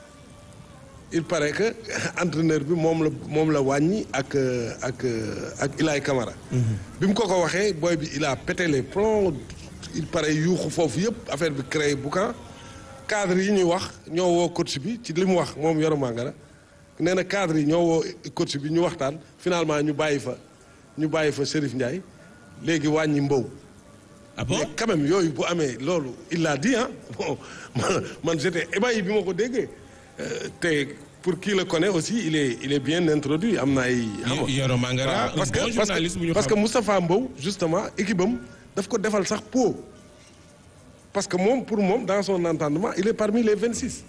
il paraît que entraîneur bi moom la moom la wàññi ak euh, ak euh, ak Ilaay Camara. bi mu ko ko waxee booy bi il a pété les plombs il paraît yuuxu foofu yëpp affaire bi créé boucan cadre yi ñuy wax ñoo woo coach bi ci li mu wax moom Yoro Mangara nee na cadre yi ñoo woo coach bi ñu waxtaan finalement ñu bàyyi fa ñu bàyyi fa Chérif Ndiaye léegi wàññi mbow. ah bon mais quand même yooyu bu amee loolu il l'a dit ah bon man man j'étais ébahi bi ma ko déggee Euh, te pour qui le connaît aussi il est il est bien introduit am na ay. xam nga Yoro Mangara waaw, parce un que bon parce journaliste bu que ñu parce que xam. Moustapha Mbow justement équipe am daf ko defal sax po parce que moom pour moom dans son entendement il est parmi les 26.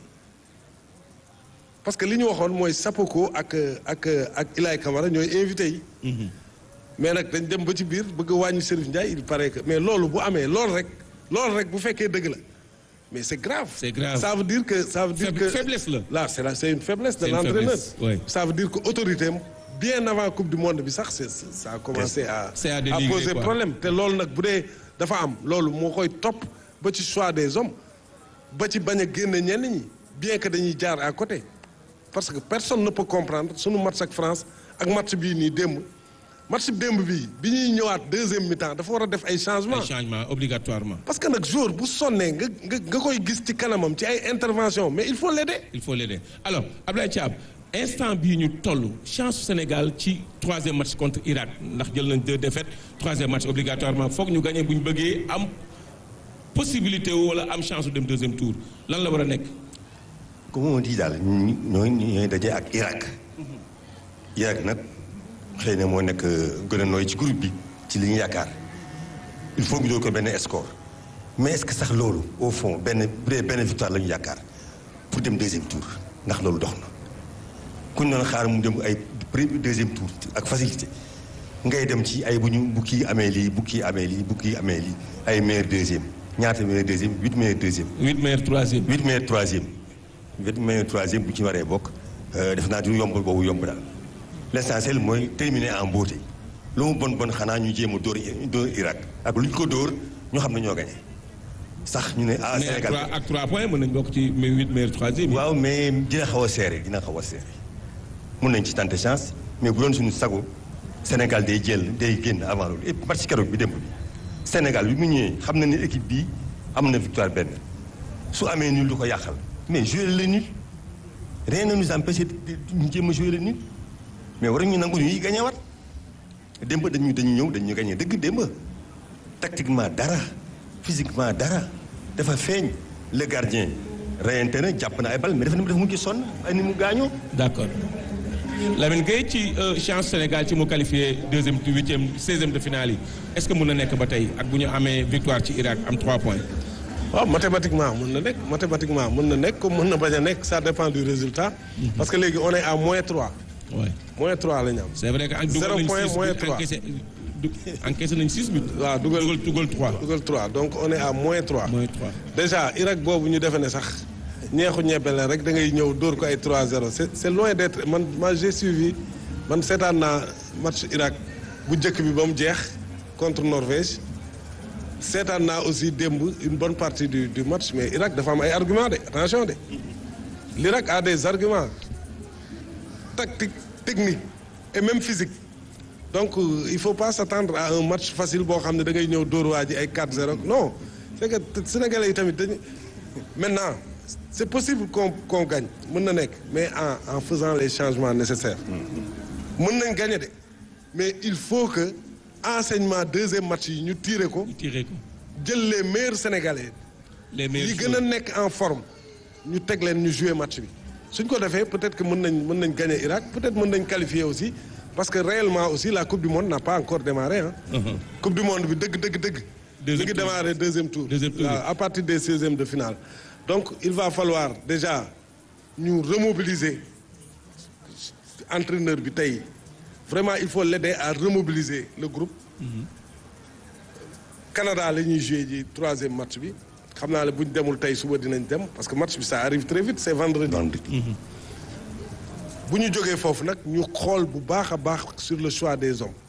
parce que li ñu waxoon mooy Sapoko ak ak ak Ilaay Camara ñooy invité yi. mais nag dañ dem ba ci biir bëgg a wàññi Serif Ndiaye il paraît que mais loolu bu amee loolu rek loolu rek bu fekkee dëgg la mais c'est grave. C'est grave. ça veut dire que ça veut dire Faib- que faiblesse la. là c'est la c'est une faiblesse de C'est une l'entraîneur. faiblesse, oui. ça veut dire que autorité am bien avant coupe du monde bi sax c'est c'est- ça a commencé à. C'est à à dénigrer, poser quoi. problème te loolu nag bu dee dafa am loolu moo koy topp ba ci choix des hommes ba ci bañ a génne ñenn ñi bien que dañuy jaar à côté parce que personne ne peut comprendre sunu match ak France ak match bii nii démb match démb bii bi ñuy ñëwaat deuxième mi-temps dafa war a def ay changements. ay changement obligatoirement. parce que nag jour bu sonnee nga nga nga koy gis ci kanamam ci ay intervention mais il faut l'aider il faut l'aider alors Abdoulaye Thiam instant bii ñu toll chance su Sénégal ci troisième match contre Irak ndax jël nañ deux défaites troisième match obligatoirement foog ñu gagné bu ñu bëggee am possibilité wu wala am chance su dem deuxième tour lan la war a nekk. comme on dit daal ñu ñooy ñooy daje ak Irak Irak nag xëy na moo nekk gën a nooy ci groupe bi ci li ñu yaakaar il faut ñu doon ko benn score mais est-ce que sax loolu au fond benn bu dee benn victoire la ñu yaakaar pour dem deuxième tour ndax loolu dox na ku ñu doon xaar mu dem ay premier deuxième tour ak facilité ngay dem ci ay bu ñu bu kii amee lii bu kii amee lii bu kii amee lii ay meilleur deuxième ñaata meilleur deuxième huit meilleur deuxième. huit meilleurs troisième. huit meilleur troisième huit meilleur troisième bu ci waree bokk def naa du yomb boobu yomb daal l'essentiel mooy terminer en beauté lu mu bon bon xanaa ñu jéem a dóor dóor Irak ak lu ñu ko dóor ñu xam ne ñoo gagné sax ñu ne ah mais ak Sénégal trois ak trois points mën nañ bokk ci mais huit meilleurs troisième. yi. waaw mais dina xaw a serré dina xaw a serré mun nañ ci tenter chance mais bu doon suñu sago Sénégal day jël day génn avant loolu et match keroog bi démb bi Sénégal bi mu ñëwee xam na ne équipe bi am na victoire benn su amee nul du ko yàqal mais jouer le nul rien ne nous empêche de ñu jéem a jouer le nul mais waruñu nangu ñuy gagné wat démb dañu dañu ñëw dañu gagné dëgg démb tactiquement dara physiquement dara dafa feeñ le gardien reyante na jàpp na ay bal mais dafa dafa mujj sonn ay ni mu gaañoo d'accord Lamine Gueye ci euh, chance Sénégal ci mu qualifié deuxième huitième seizième de finale yi est-ce que mën na nekk ba tey ak bu ñu amee victoire ci Irak am trois points. waaw mathématiquement mën na nekk mathématiquement mën na nekk comme mën na bañ a nekk ça dépend du résultat parce que léegi on est à moins 3 Ouais. moins 3 la ñu am c'est vrai que ak Zéro dugal point, nañ six moins buts trois. encaissé du- encaissé nañ six buts. waaw dugal dugal dugal trois. dugal 3 donc on est à moins 3 moins trois. déjà Irak boobu ñu defe ne sax ñeexu ñebe la rek da ngay ñëw dóor ko ay 3-0 c'est c'est loin d'être man man j'ai suivi man seetaan naa match Irak bu njëkk bi ba mu jeex contre Norvège seetaan naa aussi démb une bonne partie du du match mais Irak dafa am ay argument de attention de l'Irak a des arguments tactiques techniques et même physiques donc euh, il faut pas s'attendre à un match facile boo xam ne da ngay ñëw dóor waa ji ay 4-0 non c'est que sénégalais yi tamit dañu maintenant c'est possible qu'on qu'on gagne mën na nekk mais en en faisant les changements nécessaires mën nañ gagner de mais il faut que enseignement deuxième match yi ñu tirer ko ñu tiré ko jël les meilleurs sénégalais les meilleurs yi gën a nekk en forme ñu teg leen ñu jouer match bi suñ ko defee peut-être que mën nañ mën nañ gagner Irak peut-être mën nañ qualifier aussi parce que réellement aussi la coupe du monde n'a pas encore démarré hein. Mhm. coupe du monde bi dëgg dëgg dëgg. Deuxième mi ngi tour. démarrer deuxième tour. Deuxième tour. waaw à partir des seizièmes de finale. donc il va falloir déjà ñu remobiliser entraîneur bi tey vraiment il faut l'aider à remobiliser le groupe. Canada la ñuy jouer ji troisième match bi xam naa ne bu ñu demul tey suba dinañ dem parce que match bi ça arrive très vite c'est vendredi. vendredi. bu ñu jógee foofu nag ñu xool bu baax a baax sur le choix des hommes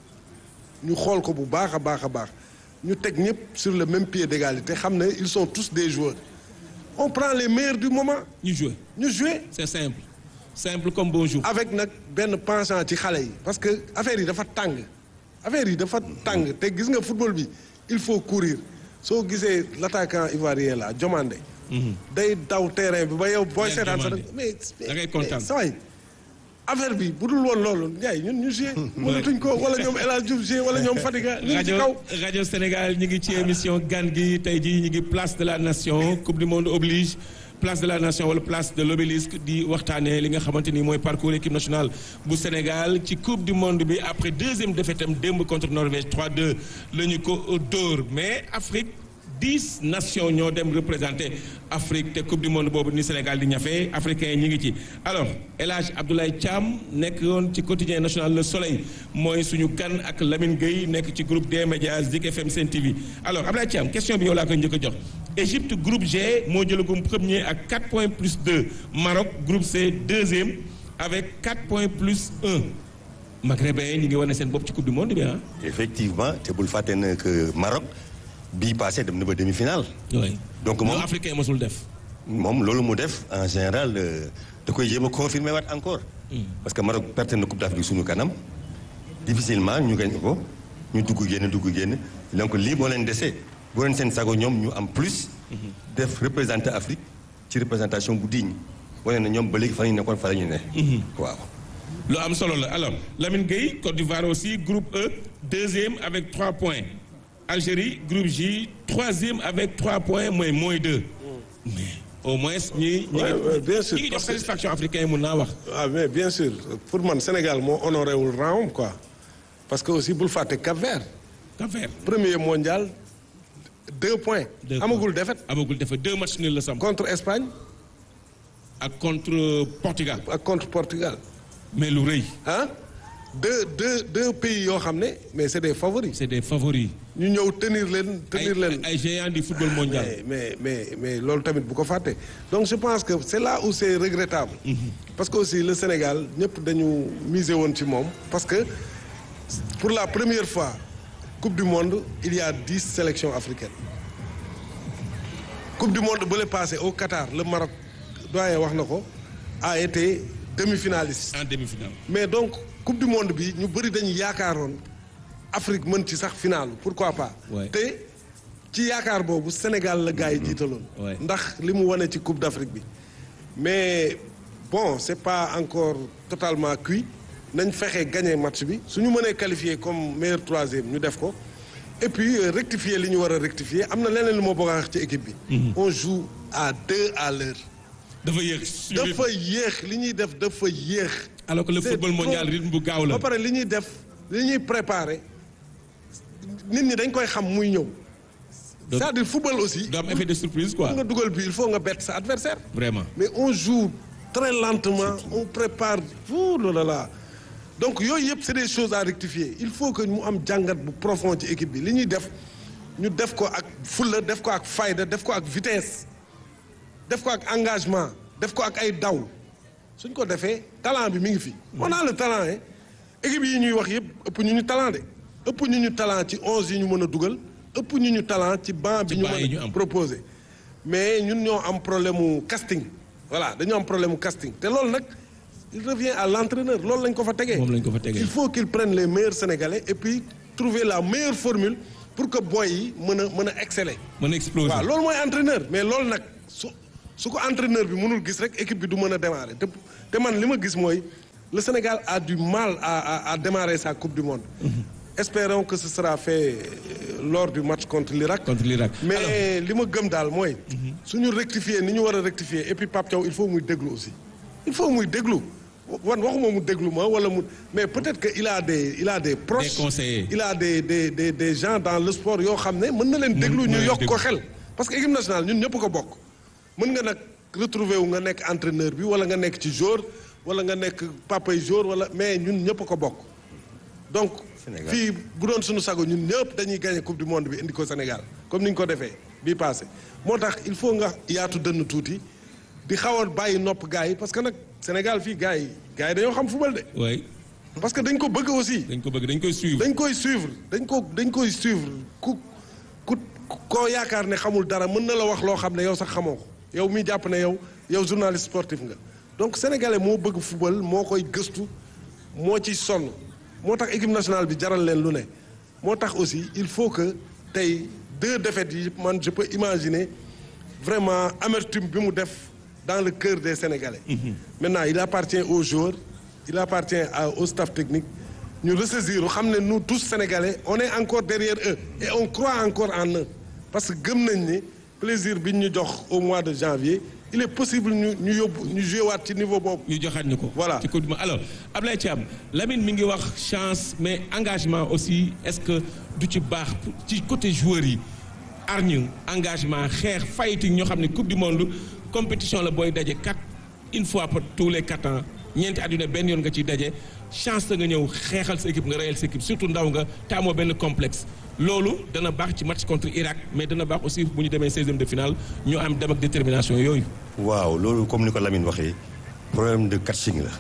ñu xool ko bu baax a baax a baax ñu teg ñëpp sur le même pied d'égalité xam ne ils sont tous des joueurs on prend les meilleurs du moment ñu joué ñu jouer c'est simple simple comme bonjour avec nag benn penchant ci xale yi parce que affaire yi dafa tàng affaire yi dafa tàng te gis nga football bi il faut courir soo gisee l'attaquant ivoirien là Diomandé day daw terrain bi ba yow booy Bien seetaan sax Diomandé. mais Da ngay kontaan. mais saway affaire bi bu dul woon loolu Ndiaye ñun ñu joué mënatuñ ko wala ñoom El Hadj Diouf joué wala ñoom Fadiga ñu ngi ci kaw rajo rajo Sénégal ñu ngi ci émission gan gi tey jii ñu ngi place de la nation coupe du monde oblige place de la nation wala place de l'obélisque di waxtaanee li nga xamante ni mooy parcours équipe nationale bu Sénégal ci coupe du monde bi après deuxième défaite am démb contre Norvège 3-2 la ñu ko dóor mais Afrique dix nations ñoo dem représenter Afrique te coupe du monde boobu ni Sénégal di ñafe africains yi ñu ngi ci alors El Hadj Abdoulaye Thiam nekk yoon ci quotidien national Le Soleil mooy suñu kan ak Lamine Gueye nekk ci groupe des médias Zik FM Sen TV alors Abdoulaye Thiam question bi yow laa koy njëkk a jox Égypte groupe G moo jëlagum premier ak 4 points plus 2 Maroc groupe C deuxième avec 4 points plus 1 Maghrébins ñi ngi wane seen bopp ci coupe du monde bi ah. effectivement te bul fàtte ne que Maroc bii passé dem na ba demi-finale. oui donc moom moom africain mosul def. moom loolu mu def en général euh, da koy jéem a confirmer waat encore. parce que Maroc perte na coupe d'Afrique suñu kanam difficilement ñu gañ ko ñu dugg génn dugg génn donc lii moo leen dese bu leen seen sago ñoom ñu am plus. def représenter Afrique ci représentation bu digne wane na ñoom ba léegi fa ñu nekkoon fa la ñu ne. waaw. lu am solo la alors Lamine Gueye Côte d'Ivoire aussi groupe E deuxième avec trois points Algérie groupe J troisième avec trois points mooy mooy deux mais au moins ñi ñi Ouais, ouais, bien sûr, ñi ngi jox parce que- satisfaction africain yi mun naa wax ah mais bien sûr pour man Sénégal moo honoré wul rang quoi parce que aussi bul fàtte Cap-Vert Cap-Vert premier mondial deux points Deux amagul défaite amagul dafa deux matchs nuls la sam contre Espagne ak contre Portugal ak contre Portugal mais lu rëy ah deux deux deux pays yoo xam ne mais c'est des favoris c'est des favoris ñu ñëw tenir leen ay tenir leen ay géants du football mondial mais mais mais mais loolu tamit bu ko fàtte donc je pense que c'est là où c'est regrettable parce que aussi le Sénégal ñëpp dañu miser woon ci moom parce que pour la première fois coupe du monde il y a dix sélections africaines coupe du monde bu le passé au Qatar le Maroc doyen wax na ko a été demi-finaliste en demi-finale mais donc coupe du monde bi ñu bëri dañu yaakaaroon Afrique mën ci sax finale pourquoi pas. Ouais. te ci yaakaar boobu Sénégal la gars yi jiitaloon. Ouais. ndax li mu wane ci coupe d'Afrique bi. mais bon c'est pas encore totalement cuit nañ fexe gagner match bi su ñu mënee qualifier comme meilleur troisième ñu def ko et puis euh, rectifier li ñu war a rectifier am na leneen lu ma bëgg a wax ci équipe bi. on joue à deux à l'heure dafa yéex dafa yéex li ñuy def dafa yéex. alors que le C'est football mondial trop- rythme bu gaaw la ba pare li ñuy def li ñuy préparer nit ñi dañ koy xam muy ñëw. Donc- c'est-à-dire football aussi. du am effet de surprise quoi pour nga dugal bi il faut nga bett sa adversaire vraiment mais on joue très lentement on prépare tout là là donc yooyu yëpp c'est des choses à rectifier il faut que mu am jàngat bu profond ci équipe bi li ñuy def ñu def ko ak fulla def ko ak fayda def ko ak vitesse def ko ak engagement def ko ak ay daw suñ ko defee talent bi mi ngi fi. on a le talent hein équipe yi ñuy wax yëpp ëpp ñu ñu talent de ëpp ñu ñu talent ci onze yi ñu mën a dugal ëpp ñu ñu talent ci banc bi Ci ñu banc yi ñu mën a am. proposer mais ñun ñoo am problème mu casting voilà dañu am problème mu casting te loolu nag il revient à l'entraîneur loolu lañ ko fa tegee. moom lañ ko fa tegee il faut qu'il prenne les meilleurs sénégalais et puis trouver la meilleure formule pour que boy yi mën a mën a exceller. mën a exploser waaw loolu mooy entraîneur mais loolu nag su su ko entraîneur bi mënul gis rek équipe bi du mën a démarrer te te man li ma gis mooy le Sénégal a du mal à à à démarrer sa coupe du monde. espérons que ce sera fait euh, lors du match contre l'Irak. contre l'Irak mais li ma gëm daal mooy. suñu rectifier ni ñu war a rectifier et puis Pape Thiaw il faut muy déglu aussi. il faut muy déglu wan waxuma mu déglu ma wala mu mais peut-être que il a des il a des proches. Des conseillers. il a des des des des gens dans le sport yoo xam ne mën na leen déglu mën ñu na yokk ko déglu. xel. parce que équipe nationale ñun ñëpp ko bokk mën nga nag retrouver wu nga nekk entraîneur bi wala nga nekk ci jour wala nga nekk papay jour wala mais ñun ñëpp ko bokk donc. Sénégal. fii bu doon suñu sago ñun ñëpp dañuy gagner coupe du monde bi indi ko Sénégal comme ni ñu ko defee bii passé moo tax il faut nga yaatu dënn tuuti di xaw a bàyyi nopp gars yi parce que nag Sénégal fii gars yi gars yi dañoo xam football de oui parce que dañ ko bëgg aussi dañ ko bëgg dañ koy suivre dañ koy suivre dañ ko dañ koy suivre ku ku koo yaakaar ne xamul dara mën na la wax loo xam ne yow sax xamoo ko yow mi jàpp ne yow yow journaliste sportif nga donc sénégalais moo bëgg football moo koy gëstu moo ci sonn moo tax équipe nationale bi jaral leen lu ne moo tax aussi il faut que tey deux défaites yi man je peux imaginer vraiment amertume bi mu def dans le cœur des sénégalais maintenant il appartient aux joueurs il appartient à- au staff technique ñu ressaisir xam ne nous tous sénégalais on est encore derrière eux et on croit encore en eux parce que gëm nañ ni plaisir bi ñu jox au mois de janvier il est possible ñu ñu yóbbu ñu joué waat ci niveau boobu. ñu joxaat ñu ko. Voilà. ci coupe du monde alors Ablaye Thiam Lamine mi ngi wax chance mais engagement aussi est-ce que du ci baax pour- ci côté joueurs yi arñu engagement xeex fighting ñoo xam ne coupe du monde compétition la booy daje quatre une fois par tous les quatre ans ñeenti at yu ne benn yoon nga ciy daje chance la nga ñëw xeexal sa équipe nga reyal sa équipe surtout ndaw nga taamoo benn complexe. loolu dana baax ci match contre Irak mais dana baax aussi bu ñu demee 16e de finale ñu am dem ak détermination yooyu. waaw loolu comme ni ko Lamine waxee problème de coaching la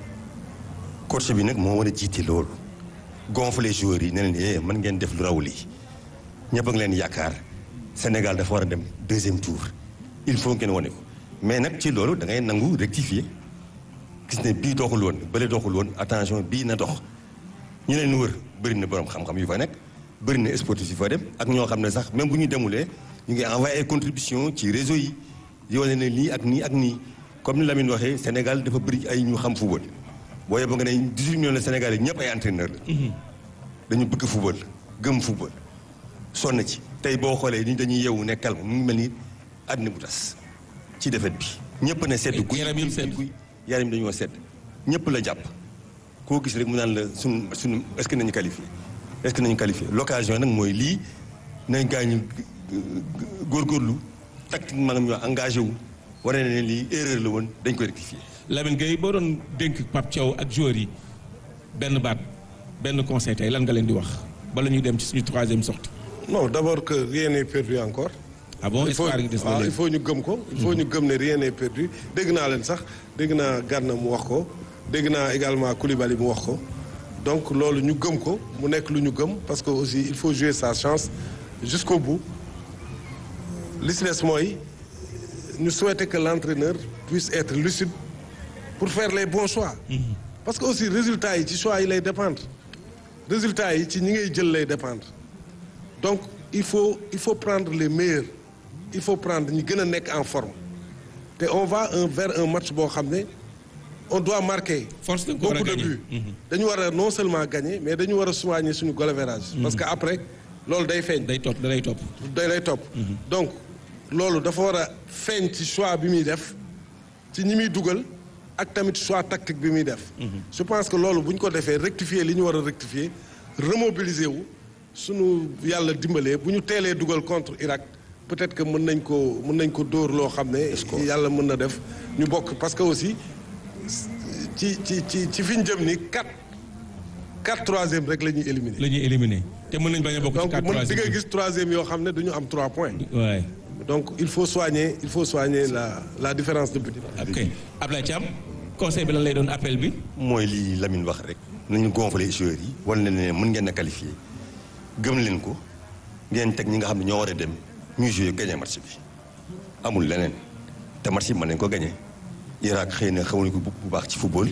coach bi nag moo war a jiite loolu gonfler joueurs yi ne leen eh mën ngeen def lu raw lii ñëpp a ngi leen yaakaar Sénégal dafa war a dem deuxième tour il faut ngeen wane ko mais nag ci loolu da ngay nangu rectifier gis ne bii doxul woon bële doxul woon attention bii na dox ñi leen wër bëri na borom xam-xam yu fa nekk bëri na sportif yu fa dem ak ñoo xam ne sax même bu ñu demulee ñu ngi envoyé ay contribution ci réseau yi di wane ne lii ak nii ak nii comme ni Lamine waxee Sénégal dafa bëri ay ñu xam football boo yeboo nga ne 18 millions de Sénégalais ñëpp ay entraîneur la dañu bëgg football gëm football sonn ci tey boo xoolee ni dañuy yeewu ne calme mu ngi mel ni àddina bu tas ci defet bi ñëpp ne sedd guy Yaram yëpp sedd. guy yaram yi dañoo sedd ñëpp la jàpp koo gis rek mu naan la suñ suñ est-ce que nañu qualifié est-ce que nañu qualifié l'occasion nag mooy lii nañ gaa ñu góorgóorlu tactiquement nga ñu engagé wu wane ne lii erreur la woon dañ koy rectifié Lamine Gueye boo doon dénk Pape Thiaw ak joueurs yi benn baat benn conseil tey lan nga leen di wax bala ñuy dem ci suñu troisième sortie non d'abord que rien n'est perdu encore. ah bon il faut espoir gi des na waaw il léegi faut ñu gëm ko. il faut ñu gëm ne rien n'est perdu dégg naa leen sax dégg naa Gana mu wax ko dégg naa également Koulibaly mu wax ko donc loolu ñu gëm ko mu nekk lu ñu gëm parce que aussi il faut jouer sa chance jusqu'au bout li si des mooy ñu souhaiter que l'entraîneur puisse être lucide pour faire les bons choix. parce que aussi résultats yi ci choix yi lay dépendre résultats yi ci ñi ngay jël lay dépendre. donc il faut il faut prendre les meilleurs il faut prendre ñi gën a nekk en forme te on va un vers un match boo xam ne on doit marquer force da nga ko war a beaucoup de gagner. buts dañu war a non seulement gagner mais dañu war a soigner suñu goal average parce que après loolu day feeñ day topp da lay topp day lay topp donc loolu dafa war a feeñ ci choix bi muy def ci ñi muy dugal ak tamit choix tactique bi muy def je pense que loolu bu ñu ko defee rectifier li ñu war a rectifier remobiliser wu suñu yàlla dimbalee bu ñu teelee dugal contre Irak peut-être que mën nañ ko mën nañ ko dóor loo xam ne yàlla mën na def ñu bokk parce que aussi ci ci ci ci fi ñu jëm ni quatre quatre troisième rek la ñuy éliminer la ñuy éliminer te mën nañ bañ a bokk ci donc quatre mën di nga troisième gis troisième yoo xam ne du ñu am trois points waaye donc il faut soigner il faut soigner la la différence de but. ok Ablaye Thiam conseil bi lan lay doon appel bi mooy lii Lamine wax rek nañu gonfler joueurs yi wala ne ne mën ngeen a qualifié gëm leen ko ngeen teg ñi nga xam ne ñoo war a dem ñuy joué gagné match bi amul leneen te match bi mën nañ ko gagné Irak xëy na xamuñu ko bu bu baax ci football.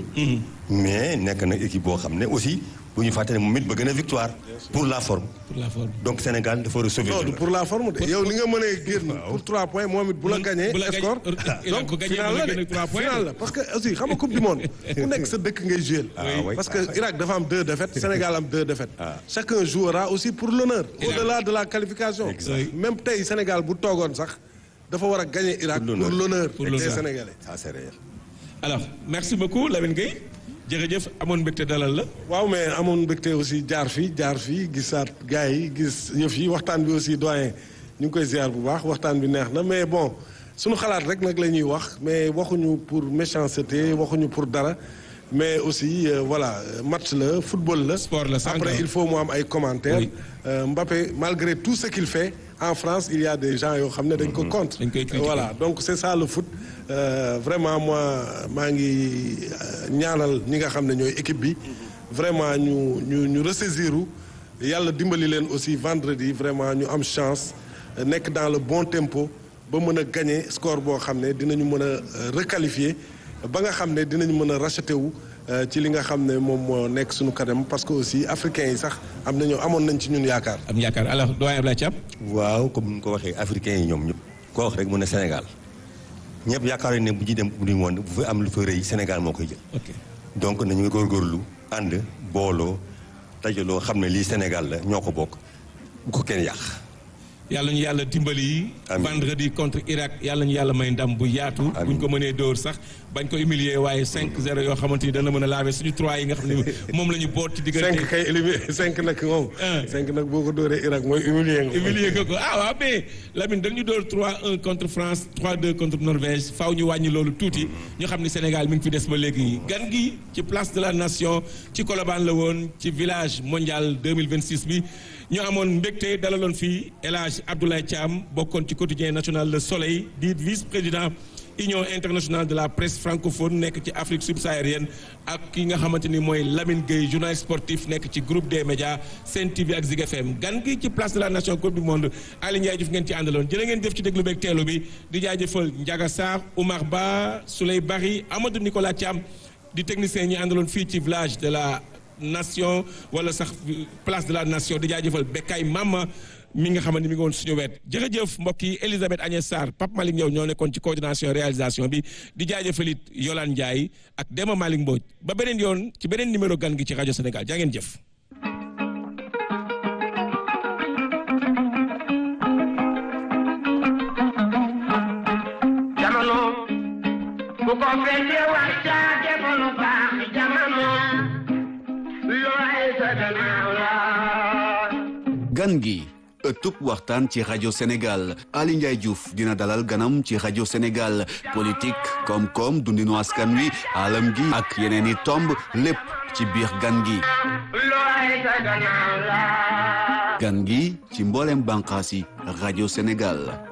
mais nekk na équipe boo xam ne aussi bu ñu fàtte ne moom it bëgg na victoire pour la forme. pour la forme. donc Sénégal dafa war a sauver. non du pour la forme de yow li nga mënee génn pour 3 points moom it bu la gagné bu la gagné- score Irak bu donc gagné final bu la la gagné de trois points. final la parce que aussi xam nga coupe du monde ku nekk sa dëkk ngay jouer Ah oui. parce que Irak dafa am deux défaites Sénégal am deux défaites chacun jouera aussi pour l'honneur au-delà de la qualification Exact. même tey Sénégal bu toogoon sax dafa war a gagner Irak Pour pour l'honneur. l'honneur Pour des l'honneur. Sénégalais ça c'est réel. alors merci beaucoup Lamine Gueye jërëjëf amoon mbégte dalal la. waaw mais amoon mbégte aussi jaar fii jaar fii gisaat gars yi gis yëf yi waxtaan bi aussi doyen ñu ngi koy ziar bu baax waxtaan bi neex na mais bon suñu xalaat rek nag la ñuy wax mais waxuñu pour méchanceté waxuñu pour dara mais aussi euh, voilà match la football la. Sport la, sànq. après il faut mu am ay commentaires. Oui. Euh, Mbappé malgré tout ce qu'il fait en France il y a des gens yoo xam ne dañ ko contre. Dañ koy critiquer. voilà donc c'est ça le foot Euh, vraiment moi maa ngi euh, ñaanal ñi nga xam ne ñooy équipe bi vraiment ñu ñu ñu ressaisiru yàlla dimbali leen aussi vendredi vraiment ñu am chance euh, nekk dans le bon tempo ba mën a gagner score boo xam ne dinañu mën a euh, requalifier ba nga xam ne dinañu mën a racheter wu euh, ci li nga xam ne moom moo nekk suñu kanam parce que aussi africains yi sax am nañu amoon nañ ci ñun yaakaar. am yaakaar alors doyen Abdoulaye Thiam. waaw comme ni nga ko waxee africains yi ñoom ñëpp koo wax rek mu ne Sénégal ñëpp yaakaar ne bu ñuy dem coupe du monde bu fa am lu fa rëy Sénégal moo koy jël. ok donc nañu góorgóorlu ànd booloo dajaloo xam ne lii Sénégal la ñoo ko bokk bu ko kenn yàq. yàlla ñu yàlla dimbali. Amiin. vendredi contre Irak yàlla ñu yàlla may ndam bu yaatu. Amiin. buñ ko mënee dóor sax bañ ko humilier waaye 5-0 yoo xamante ni dana mën a laver suñu 3 yi nga xam ne moom la ñu boot ci diggante. cinq kay éliminé cinq nag moom. Ah. cinq nag boo ko dóoree Irak mooy humilier nga. humilier nga ko ah waaw mais Lamine dañu dóor 3-1 contre France 3-2 contre Norvège faaw ñu wàññi loolu tuuti ñu xam ni Sénégal mi ngi fi des ba léegi gan gi ci place de la nation ci Colobane la woon ci village mondial 2026 bi ñu amoon mbégte dalaloon fii El Hadj Abdoulaye Thiam bokkoon ci quotidien national Le Soleil di vice-président Union internationale de la presse francophone nekk ci Afrique subsaharienne ak ki nga xamante ni mooy Lamine Gueye journaliste sportif nekk ci groupe des médias Sen TV ak Zig FM gan gi ci place de la nation coupe du monde Aly Ndiaye Diouf ngeen ci àndaloon jërë ngeen jëf ci déglu beeg teelu bi di jaajëfal Ndiaga Sarr Oumar Ba Souley Bari Amadou Nicolas Thiam di technicien ñi àndaloon fii ci village de la nation wala sax place de la nation di jaajëfal Bekay Mama mi nga xamante ni mi ngi woon suñu wet jërëjëf mbokk yi Elisabeth Agnès Sarr Pape Malick Ndiaw ñoo nekkoon ci coordination réalisation bi di jaajëfal it Yolande Ndiaye ak Demba Malick Mbodj ba beneen yoon ci beneen numéro gan gi ci rajo Sénégal jaa ngeen jëf. jamono bu ko fekkee wax caa defalu baax jamono looy sa gannaaw la gan gi ëttub waxtaan ci rajo Sénégal Ali Ndiaye Diouf dina dalal ganam ci rajo Sénégal politique koom-koom dundinu askan wi alam gi ak yeneen i tomb lépp ci biir gan gi looy sa gannaaw la gan gi ci mboolem bànqaas yi rajo Sénégal